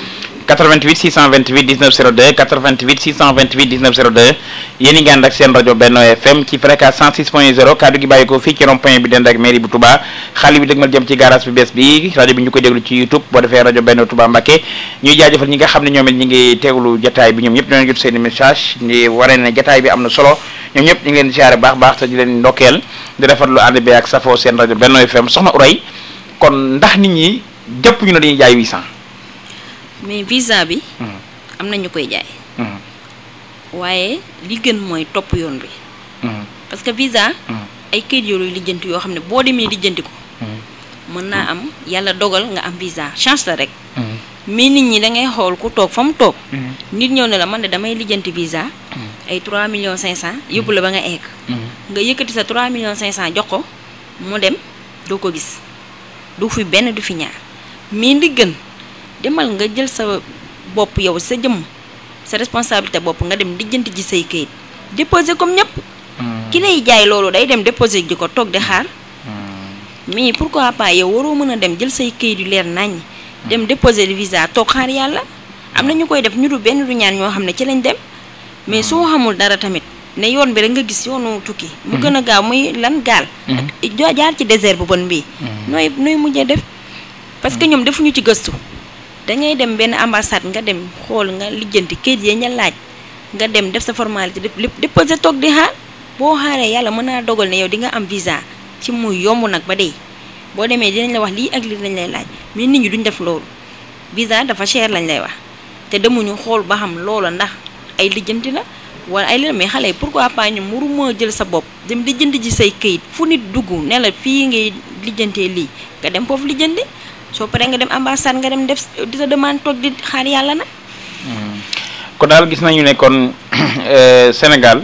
88 628 19 02 88 628 19 02 yéen i ngi ànd ak seen rajo Benno FM ci fréquence 106 point 0 kaddu gi bàyyi ko fii ci rond point bi dend ak mairie bu Touba xaalis bi dëgmal jëm ci garage bi bees bi rajo bi ñu koy déglu ci YouTube boo defee rajo Benno Touba Mbacké ñuy jaajëfal ñi nga xam ne ñoom it ñi ngi teewlu jataay bi ñoom ñëpp ñoo ngi jot seen message di waree ne jataay bi am na solo ñoom ñëpp ñu ngi leen di siyaare baax baax te di leen ndokkeel di rafetlu ànd bi ak safoo seen rajo Benno FM soxna Uray kon ndax nit ñi jëpp ñu ne dañuy jaay 800 mais visa bi am na ñu koy jaay waaye li gën mooy topp yoon bi parce que visa ay kayit yooyu lijjanti yoo xam ne boo demee lijjanti ko mën naa am yàlla dogal nga am visa chance la rek mais nit ñi da ngay xool ku toog fa mu toog nit ñëw ne la man de damay lijjanti visa ay 3 millions 500 yóbbu la ba nga egg nga yëkkati sa 3 millions 500 jox ko mu dem doo ko gis du fi benn du fi ñaar mais li gën demal nga jël sa bopp yow sa jëmm sa responsabilité bopp nga dem lijjanti ji say kayit déposé comme ñëpp ki lay jaay loolu day dem déposé ji ko toog di xaar mais pourquoi pas yow waroo mën a dem jël say kayit yu leer naññ dem déposé visa toog xaar yàlla am na ñu koy def ñu du benn du ñaar ñoo xam ne ci lañ dem mais soo xamul dara tamit ne yoon bi rek nga gis yoonu tukki mu gën a gaaw muy lan gaal ak jaar ci désert bu bon bii nooy nooy mujjee def parce que ñoom defuñu ci gëstu dangay dem benn ambassade nga dem xool nga lijjanti kayit yee ña laaj nga dem def sa formalité def lépp déposé toog di xaar boo xaaree yàlla mën naa dogal ne yow di nga am visa ci muy yomb nag ba dey boo demee dinañ la wax lii ak lii lañ lay laaj mais nit ñi duñ def loolu visa dafa cher lañ lay wax te demuñu xool ba xam loola ndax ay lijjanti la wala ay leneen mais xale yi pourquoi pas ñu muruma jël sa bopp dem lijjanti ji say kayit fu nit dugg ne la fii ngay lijjantee lii nga dem foofu lijjanti soo paree nga dem ambassade nga dem def di sa demande toog di xaar yàlla nag. kon daal gis nañu ne kon Sénégal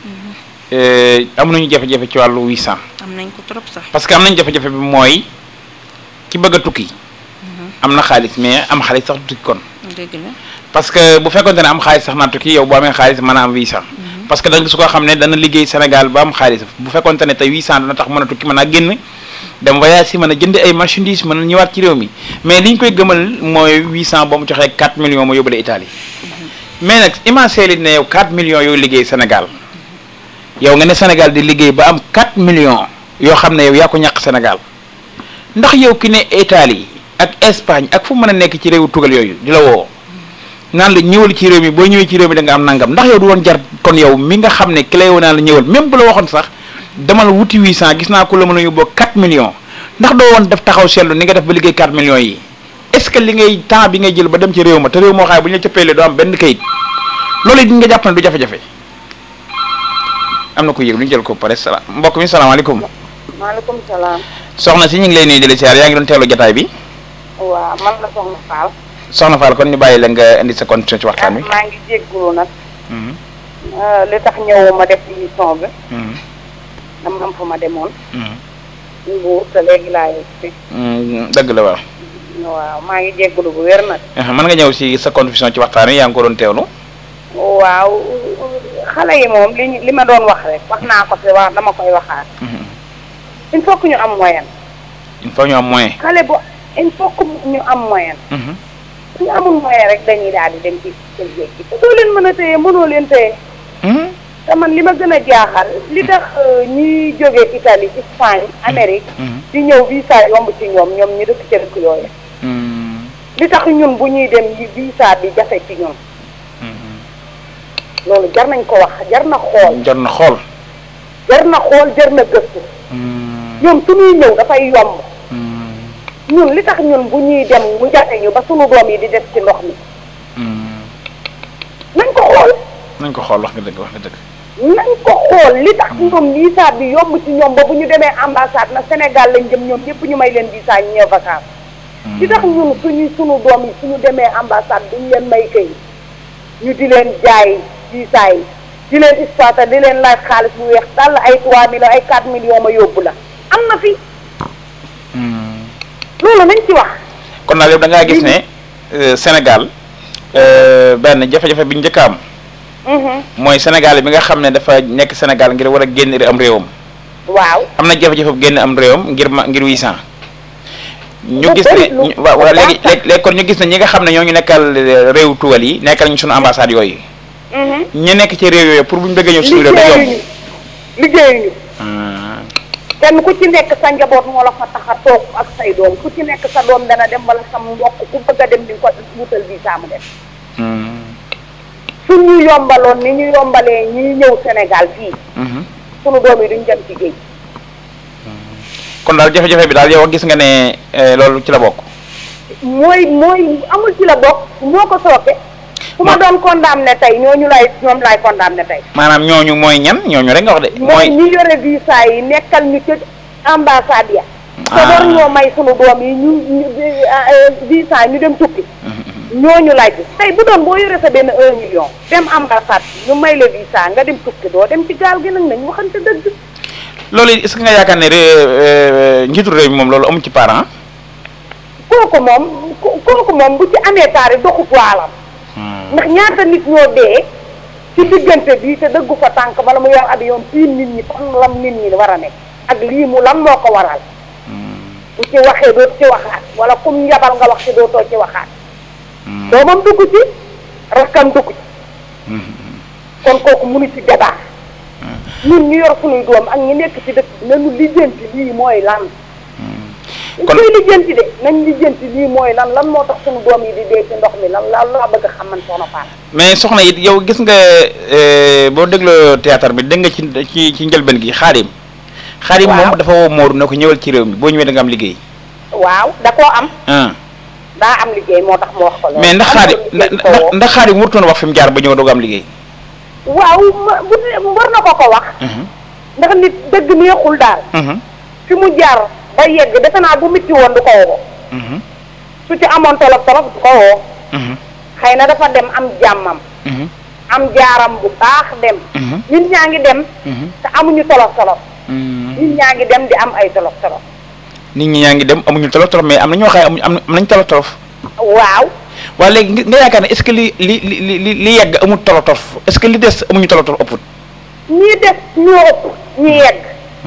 am nañu jafe-jafe ci wàllu 800. am nañ ko trop sax. parce que am nañu jafe-jafe bi mooy ki bëgg a tukki. am na xaalis mais am xaalis sax tukki kon. dëgg la parce que bu fekkonte ne am xaalis sax naa tukki yow boo amee xaalis mën a am 800. parce que da nga gis koo xam ne dana liggéey Sénégal ba am xaalis bu fekkonte ne tey 800 dana tax mën a tukki mën a génn. dem voyage si mën a jënd ay marchandises mën a ñëwaat ci réew mi mais li ñu koy gëmal mooy 800 ba mu joxee 4 millions ma yóbbale Italie mais nag imaginer ne yow 4 millions yooyu liggéey Sénégal yow nga ne Sénégal di liggéey ba am 4 millions yoo xam ne yow yaa ko ñàkk Sénégal ndax yow ki ne Italie ak Espagne ak fu mën a nekk ci réewu tugal yooyu di la woo naan la ñëwal ci réew mi boo ñëwee ci réew mi da nga am nangam ndax yow du woon jar kon yow mi nga xam ne ki lay woo naan la ñëwal même bu la waxoon sax. demal wuti 800 gis naa ko la mën a yóbboo 4 millions ndax doo woon def taxaw seetlu ni nga def ba liggéey 4 millions yi est ce que li ngay temps bi ngay jël ba dem ci réew ma te réew moo xaay bu ñu la cëppeelee doo am benn kayit loolu it nga jàpp ne du jafe-jafe am na ko yëg lu ñu jël ko pare salaam mbokk mi salaamaaleykum. maaleykum salaam. soxna si ñu ngi lay nuyu di la siyaar yaa ngi doon teewlu jotaay bi. waaw man la soxna Fall. soxna Fall kon ñu bàyyi la nga indi sa condition ci waxtaan wi. maa ngi jéggulu nag. li tax ñëwuma def émission bi. dama am fa ma demoon. Mbuur te léegi laa yegg si. dëgg la waaw. waaw maa ngi jégalu bu wér nag. mën nga ñëw si sa contribution ci waxtaan wi yaa ngi ko doon teewlu. waaw xale yi moom li ñu- li ma doon wax rek wax naa ko fi wax dama koy waxaat. il faut que ñu am moyen. il faut ñu am moyen. xale bu il faut que ñu am moyen. su ñu amul moyen rek dañuy daal di dem ci seen géej gi te doo leen mën a téye mënoo leen téye. te man li ma gën a jaaxal li tax euh, ñuy jóge Italie Espagne Amérique. di ñëw visa yomb ci ñoom ñoom ñu dëkk ca dëkk yooyu. li tax ñun bu ñuy dem yi visa bi jafe ci ñun. loolu jar nañ ko wax jar na xool. jar na xool. jar na xool jar na gëstu. ñoom su ñuy ñëw dafay yomb. ñun li tax ñun bu ñuy dem mu jafe ñu ba sunu doom yi di def ci ndox mi. nañ ko xool. nañ ko xool wax nga dëgg wax nga dëgg. nañ ko xool li tax ñoom visa bi yomb ci ñoom ba bu ñu demee ambassade na Sénégal lañ jëm ñoom ñëpp ñu may leen visa ñu ñëw vacances. li tax ñun suñu sunu doom yi suñu demee ambassade duñ leen may kay ñu di leen jaay visa yi di leen exploité di leen laaj xaalis bu weex dal ay 3 millions ay 4 millions ma yóbbu la am na fi. loolu nañ ci wax. kon daal yow da ngaa gis ne euh, Sénégal euh, benn jafe-jafe bi njëkk a am mooy Sénégal bi nga xam ne dafa nekk Sénégal ngir war a génn am réewam. waaw am na jafe-jafe bu génn am réewam ngir ma ngir 800. ñu Lu gis ne bëri lu- ñu- waaw waaw lu léegi baax léegi léegi kon ñu gis ne ñi nga xam ne ñoo ñu nekkal euh, réew tugal yi nekkal ñu sunu ambassade yooyu. ñu nekk ci réew yooyu pour bu ñu bëggee ñëw suñu réew day yomb. liggéeyuñu liggéeyuñu kenn ku ci nekk sa njaboot moo la fa tax a toog ak say doom ku ci nekk sa doom dana dem wala sa mbokk ku bëgg a dem di nga ko wutal visa mu dem su ñu yombaloon ni ñu yombalee ñuy ñëw Sénégal fii sunu doom yi duñ dem ci géej kon daal jafe-jafe bi daal yow gis nga ne euh, loolu ci la bokk. mooy mooy amul ci la bokk moo ko sooke ku ma doon condamné tey ñooñu lay ñoom lay condamné tey maanaam ñooñu mooy ñan ñooñu rek nga wax de. mooy mooy ñi yore visa yi nekkal ñu ca ambassade ya te war ñoo may sunu doom yi ñu ñu eh, visa ñu dem tukki ñooñu laaj tey bu doon boo yore sa benn un million dem ambassade ñu may la visa nga dem tukki doo dem ci gaal gi nag nañ waxante dëgg loolu est-ce que nga yaakaar ne ré- euh, njiitu réew mi moom loolu amu ci parent. kooku moom ko- kooku moom bu ci amee taari doxut waalam ndax ñaata nit ñoo dee ci diggante bi te dëggu fa tànk bala mu yor avion fii nit ñi fan lam nit ñi war a nekk ak lii mu lan moo ko waral bu ci waxee doo ci waxaat wala kum yabal nga wax ci doo too ci waxaat doomam dugg ci rakkam dugg ci kon kooku munu ci débat ñun ñu yor sunuy doom ak ñi nekk ci dëkk bi nañu lijjanti lii mooy lan dañ koy lijjanti de nañ lijjanti lii mooy lan lan moo tax sunu doom yi di dee ci ndox mi lan lan laa bëgg a xam man soxna Fall mais soxna it yow gis nga euh, boo dégloo théâtre bi dégg nga ci ci ci njëlbeen gi xaadim. xaadim moom dafa woo Moodu ne ko ñëwal ci réew mi boo ñëwee da nga am liggéey. waaw da koo am ah daa am liggéey moo tax mu wax ko loolu mais ndax am xaadim na liggéey ko woo. ndax xaadim warutoon wax fi mu jaar ba ñëw doog am liggéey. waaw ma- bu dee war na ko ko wax ndax nit dëgg neexul daal fi mu jaar ba yegg defe naa bu mitti woon du ko woo su ci amoon tolof tolof du ko woo xëy na dafa dem am jàmmam am jaaram bu baax dem nit ñaa ngi dem te amuñu tolof tolof nit ñaa ngi dem di am ay tolof tolof nit ñi ñaa ngi dem amuñu tolof tolof mais am na ñoo xam ne amuñu am nañ tolof tolof. waaw waaye léegi nga nga yaakaar ne est-ce que li li li li li yegg amul tolof tolof est-ce que li des amuñu tolof tolof ëpput. ñii des ñoo ëpp ñi yegg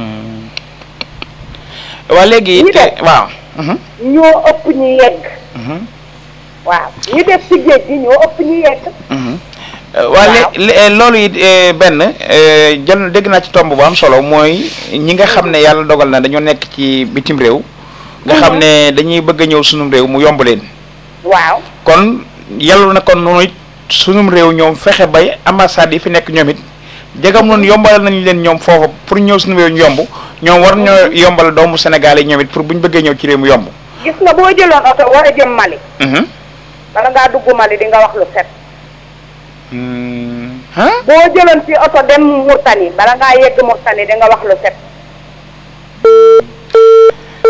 waa léegi Ñi te des. waaw. ñoo ëpp ñi yegg waaw ñi des ci géej gi ñoo ëpp ñi yegg waa lé loolu it eh, benn eh, jël dégg naa ci tomb bu am solo mooy ñi nga xam ne yàlla dogal na dañoo nekk ci bitim réew. nga xam ne dañuy bëgg a ñëw sunum réew mu yomb leen. waaw kon yàlla na kon noonu it sunum réew ñoom fexe bay ambassade yi fi nekk ñoom it jegam noonu yombalal nañu leen ñoom foofu pour ñëw sunum réew ñu yomb ñoom war ñoo yombal doomu Sénégal yi ñoom it pour bu ñu bëggee ñëw ci réew mu yomb. gis nga boo jëloon oto war a jëm Mali Mhm. bala ngaa dugg Mali di nga wax lu set Hmm. Huh? boo jëloon ci oto dem Murtani bala ngaa yegg Murtani di nga wax lu set Eh,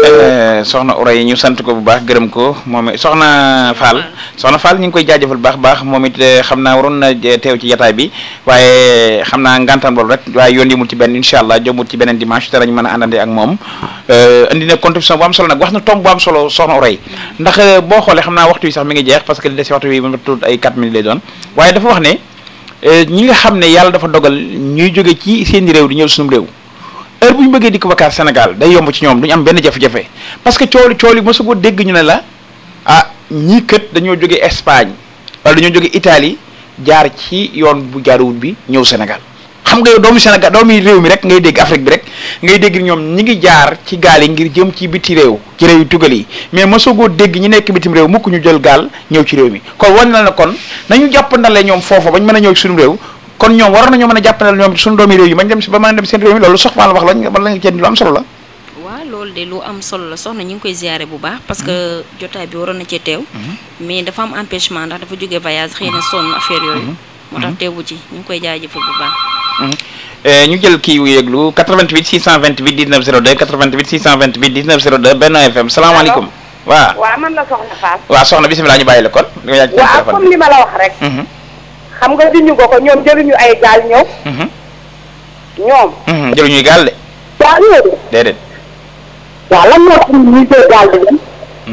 euh, soxna Oray ñu sant ko bu baax gërëm ko moom it soxna Fall soxna Fall ñu ngi koy jaajëfal baax baax moom it euh, xam naa waroon na euh, teew ci jataay bi waaye xam naa ngantaan loolu rek waaye yoon yimul ci benn incha allah jomut ci beneen dimanche te dañu mën a àndande ak moom euh, indi na contribution bu am solo nag wax na tomb bu am solo soxna Oray ndax euh, boo xoolee xam naa waxtu yi sax mi ngi jeex parce que li des si waxtu bi ma tudd ay 4 minutes lay doon waaye dafa wax ne euh, ñi nga xam ne yàlla dafa dogal ñuy jóge ci seen réew di ñëw sunum réew heure bu ñu bëggee dikk vacances Sénégal day yomb ci ñoom duñu am benn jafe-jafe parce que cooli cooli mosu ko dégg ñu ne la ah ñii kët dañoo jóge Espagne wala dañoo jóge Italie jaar ci yoon bu jaaruwut bi ñëw Sénégal xam nga yow doomu Sénégal doomu réew mi rek ngay dégg Afrique bi rek ngay dégg ñoom ñi ngi jaar ci gaal yi ngir jëm ci biti réew ci réew yu tugal yi mais mosagoo dégg ñi nekk bitim réew mukk ñu jël gaal ñëw ci réew mi kon wan na la kon nañu jàppandale ñoom foofa bañ mën a ñëw ci suñu réew kon ñoom war nañoo mën a jàppandal ñoom suñu doomi réew yi bañ dem si ba mën a dem seen réew mi loolu soxna la wax lañ man la nga ceen lu am solo la waaw loolu de lu am solo la soxna ñu ngi koy ziare bu baax parce que jotaay bi waroon na cee teew mais dafa am empêchement ndax dafa jógee voyage xëy na sonn affaire yooyu moo tax teewu ci ñu ngi koy jaajëfal bu baax Euh, ñu jël kii wu yëglu 88 628 19 02 88 628 19 02 Benno FM salaamaaleykum waaw waaw man la soxna Fall. waaw soxna bisimilah ñu bàyyi la kon nga yaaj waaw comme li ma la wax rek. xam nga diñu ko ko ñoom jëluñu ay gaal ñëw. ñoom. jëluñuy gaal de waaw ñëw de. déedéet waaw lan moo tax ñuy jël gaal di dem.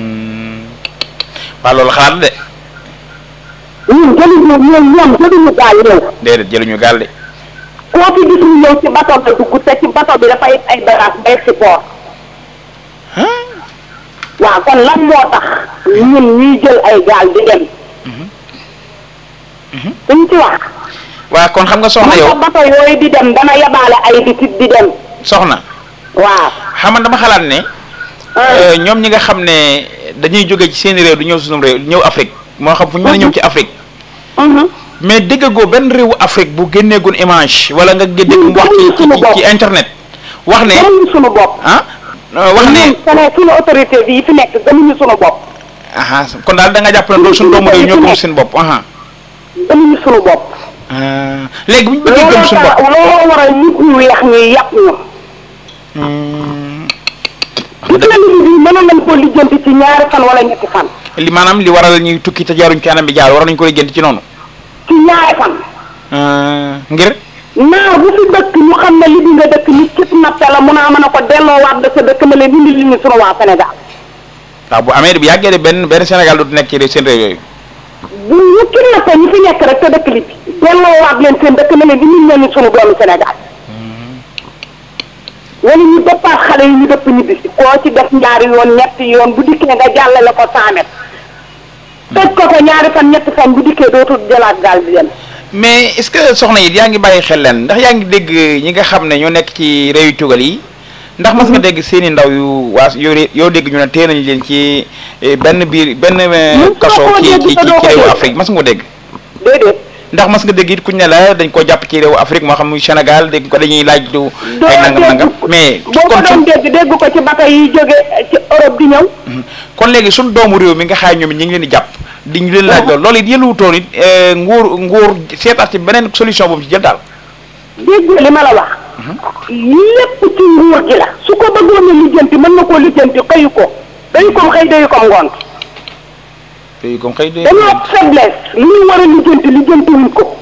waaw loolu xalaat de ñun jëluñu ñoom ñoom jëluñu gaal ñëw. déedéet jëluñu gaal de koo fi gis ñu ñëw ci bato ba dugg te ci bato bi dafay ay bagages bay si port. waaw kon lan moo tax ñun ñuy jël ay gaal di dem. duñ ci wax. waaw kon xam nga soxna yow bato yooyu di dem dana yabaale ay bitit di dem. soxna waaw xam nga dama xalaat ne euh, ñoom ñi nga xam ne dañuy jóge ci seen réew du ñëw suñu réew ñëw Afrique moo xam fu ñu mën a ñëw ci Afrique mais déggagoo benn réewu Afrique bu génneegun image wala nga dégg mu wax ci ci ci internet wax ne suñu bopp ah wax ne sene suñu autorité bi yi fi nekk gëmuñu suñu bopp aha kon daal da nga jàpp ne loolu suñu doomu réew ñoo gëm seen bopp aha gëmuñu suñu bopp Ah, léegi bu ñu bëggee gëm suñu bopp looloo waral nit ñu weex ñuy yàpp ñu gis nga nit bi mënoon nañ koo lijjanti ci ñaari fan wala ñetti fan li maanaam li waral ñuy tukki te jaaruñ ci anam bi jaar war nañ ko gént ci noonu ci ñaari fan Ah, ngir naar bu fi dëkk ñu xam ne li bi nga dëkk nit kit nappe la mun a mën a ko delloowaat da sa dëkk na leen indi li ñu sunu waa Sénégal waaw bu amee bu yàggee de benn benn Sénégal du nekk ci réew- seen réew yooyu bu ñu kit nappe ñu fi nekk rek te dëkk li bi delloowaat leen seen dëkk na leen indi leen ñu sunu doomu Sénégal wala ñu dëppaat xale yi ñu dëpp ñibbi si koo ci def ñaari yoon ñetti yoon bu dikkee nga jàllale ko cent mètres tëj ko ko ñaari fan ñetti fan bu dikkee dootul jëlaat gaal bi dem mais est-ce que soxna yi yaa ngi bàyyi xel leen ndax yaa ngi dégg ñi nga xam ne ñoo nekk ci réew yu tugal yi ndax mas nga dégg seen i ndaw yu waa yoo yoo dégg ñu ne tee nañu leen ci eh, benn biir benn eh, kaso koo ci dégg ci te ci doo ko réewu dégg. Afrique mas nga ko dégg déedéet ndax mas nga dégg it kuñ ne la dañ ko jàpp ci réewu Afrique moo xam muy Sénégal dégg ko dañuy laaj du ay nangam nangam mais boo ko doon dégg dégg ko ci bato yi jóge ci Europe di ñëw kon léegi suñ doomu réew mi nga xaay ñoom it ñu ngi leen di jàpp di ñu leen laaj loolu loolu it yëluwutoon it eh, nguur nguur seetaat ci beneen solution boobu ci jël daal dégg li ma la wax lépp ci nguur gi la su ko bëggoon a lijjanti mën na koo lijjanti xëyu ko dayu kom xëy dayu kom ngoon tey comme xëy de dañoo am faiblesse li ñu war a lijjanti lijjanti wuñ ko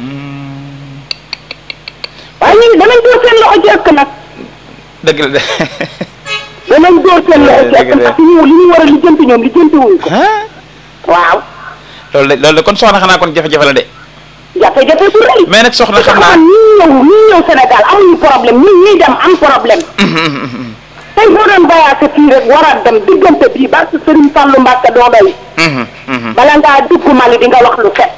waaye ñu danañ door seen loxo ci ëkk nag dëgg la de danañ door seen loxo ci ëkk ndax ñu li ñu war a lijjanti ñoom lijjanti wuñ ko waaw loolu de loolu de kon soxna xanaa kon jafe-jafe la de jafe-jafe bu rëy mais nag soxna xam naa ñi ñëw ñi ñëw Sénégal amuñu problème ñi ñuy dem am problème tey boo doon voyagé fii rek war a dem diggante bii ba si Serigne Fallou Mbacke doo doy bala ngaa dugg Mali di nga wax lu set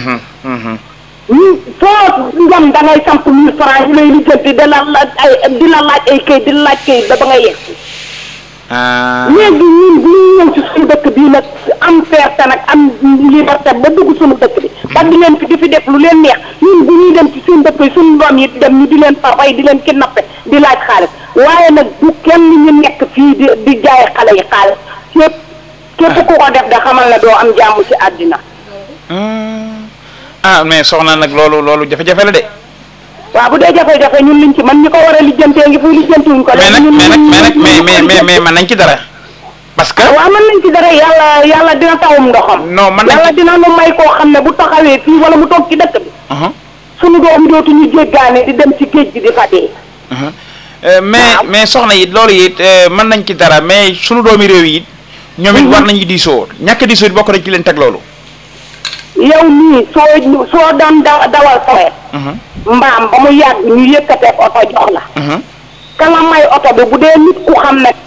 ñu foo njam da ngay samp mille francs ñu lay lijjanti di la laaj ay di la laaj ay kayit di la laaj kayit ba ba nga yegg léegi ñun bu ñu ñëw ci suñu dëkk bii nag am fierté nag am liberté ba dugg suñu dëkk bi ba di leen fi di fi def lu leen neex ñun bu ñuy dem ci suñu dëkk yi suñu doom yi dem ñu di leen fa rey di leen kidnappé di laaj xaalis waaye nag bu kenn ñu nekk fii di di jaay xale yi xaalis képp képp ku ko def da xamal ne doo am jàmm ci àddina ah mais soxna nag loolu loolu jafe-jafe la de waaw bu dee jafe-jafe ñun liñ ci man ñi ko war a lijjantee ngi fuy lijjantiwuñ ko mais nag mais nag mais nag mais mais mais mais man nañ ci dara parce que waaw mën nañ ci dara yàlla yàlla dina tawum ndoxam non man yàlla dina nu may koo xam ne bu taxawee fii wala mu toog ci dëkk bi suñu doom dootuñu jéggaane di dem ci géej gi di fa dee mais mais soxna yi loolu it mën nañ ci dara mais sunu doomi réew yi it ñoom it war nañu diisoo ñàkk diisoo it bokk nañ ci leen teg loolu yow nii soo soo doon da dawal sawet mbaam ba mu yàgg ñu yëkkatee oto jox la kala may oto bi bu dee nit ku xam ne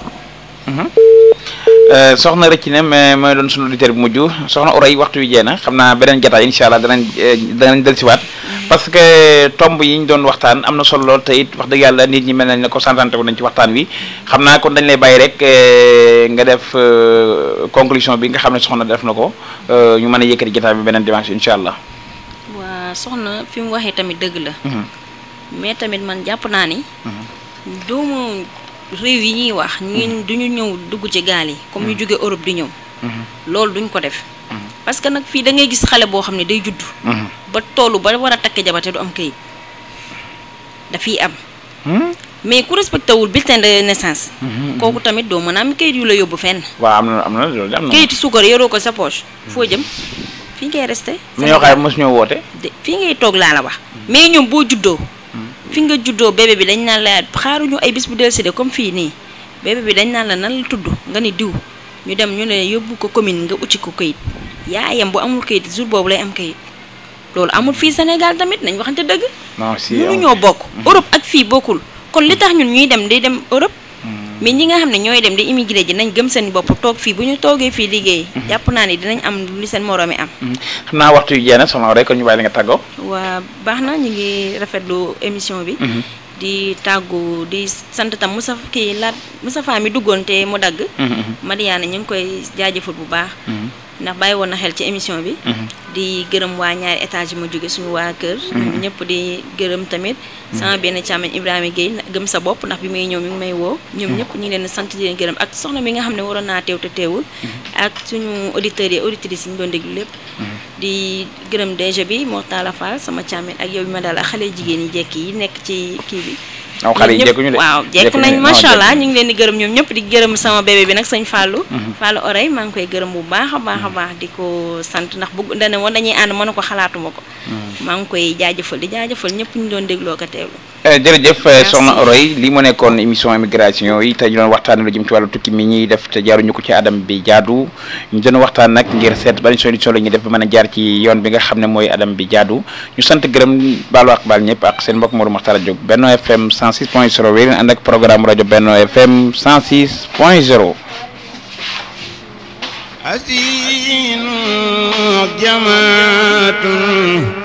soxna rëcc ne mais mooy doon sunu auditeur bu mujj soxna Oray waxtu wi jeex na xam naa beneen jotaay incha allah danañ danañ dellusiwaat parce que tomb yi ñu doon waxtaan am na solo lool te it wax dëgg yàlla nit ñi mel nañ ne concentré wu nañ ci waxtaan wi xam naa kon dañ lay bàyyi rek nga def conclusion bi nga xam ne soxna def na ko ñu mën a yëkkati jotaay bi beneen dimanche incha allah. waa soxna fi mu waxee tamit dëgg la. mais tamit man jàpp naa ni. doomu réew yi ñuy wax ñun duñu ñëw dugg ci gaal yi comme ñu jóge Europe di ñëw. loolu duñ ko def. parce que nag fii da ngay gis xale boo xam ne day judd. ba tollu ba war a takk jabar te du am kayit dafiy am. mais ku respecté wul bulletin de naissance. kooku tamit doo mën a am kayit yu la yóbbu fenn. waaw am na am na loolu am na. kayiti suukar yoroo ko sa poche. foo jëm fii ngay resté. mu ñoo xaar mosu ñoo woote. fii ngay toog laa la wax. mais ñoom boo juddoo. fi nga juddoo bébé bi dañ naan la xaaruñu ay bis bu dellusi comme fii nii bébé bi dañ naan la nan la tudd nga ni diw ñu dem ñu ne yóbbu ko commune nga ucci ko kayit yaayam bu amul kayit jour boobu lay am kayit loolu amul fii Sénégal tamit nañ waxante dëgg. non si mënu ñoo bokk. Europe ak fii bokkul kon li tax ñun ñuy dem di dem Europe. mais ñi nga xam ne ñooy dem di immigré ji nañ gëm seen bopp toog fii bu ñu toogee fii liggéey. jàpp naa ni dinañ am li seen moroomi am. xam naa waxtu yu jeex soxna rek kon ñu bàyyi la nga tàggoo. waa baax na ñu ngi rafetlu émission bi. di tàggu di sant tam Moussa kii laat Moussa Fa mi duggoon te mu dagg. Mariana ñu ngi koy jaajëfal bu baax. ndax bàyyi woon na xel ci émission bi. di gërëm waa ñaari étage yi ma jóge suñu waa kër. ñoom ñëpp di gërëm tamit. sama benn càmmeñ Ibrahima Guèye gëm sa bopp ndax bi may ñëw mi ngi may woo. ñoom ñëpp ñu ngi leen sant di leen gërëm ak soxna mi nga xam ne waroon naa teew te teewul. ak suñu auditeurs yi auditrices yi ñu doon déglu lépp. di gërëm DG bi Mortala Fall sama càmmeñ ak yow bi ma daal ak xale jigéen yi jekk yi nekk ci kii bi. aw xale yi jekkuñu de waaw jekk nañ macha allah ñu ngi leen di gërëm ñoom ñëpp di gërëm sama bébé bi nag sëñ Fallou Fallou Oray maa ngi koy gërëm bu baax a baax a baax di ko sant ndax bëgg dane woon dañuy ànd mën ko xalaatuma ko maa ngi koy jaajëfal di jaajëfal ñëpp ñu doon dégloo ko teewlu jërëjëf soxna Oray li mu nekkoon émission immigration yi tey ñu doon waxtaan lu jëm ci wàllu tukki mi ñuy def te jaaruñu ko ci adam bi jaadu ñu doon waxtaan nag ngir seet ban solution la ñuy def ba mën a jaar ci yoon bi nga xam ne mooy adam bi jaadu ñu sant gërëm baalu ak baal ñëpp ak seen mbokk Modou Makhtar Diop Benno FM 106 point 0 wéy ànd ak programme rajo Benno FM 106 point 0 حسين جماعة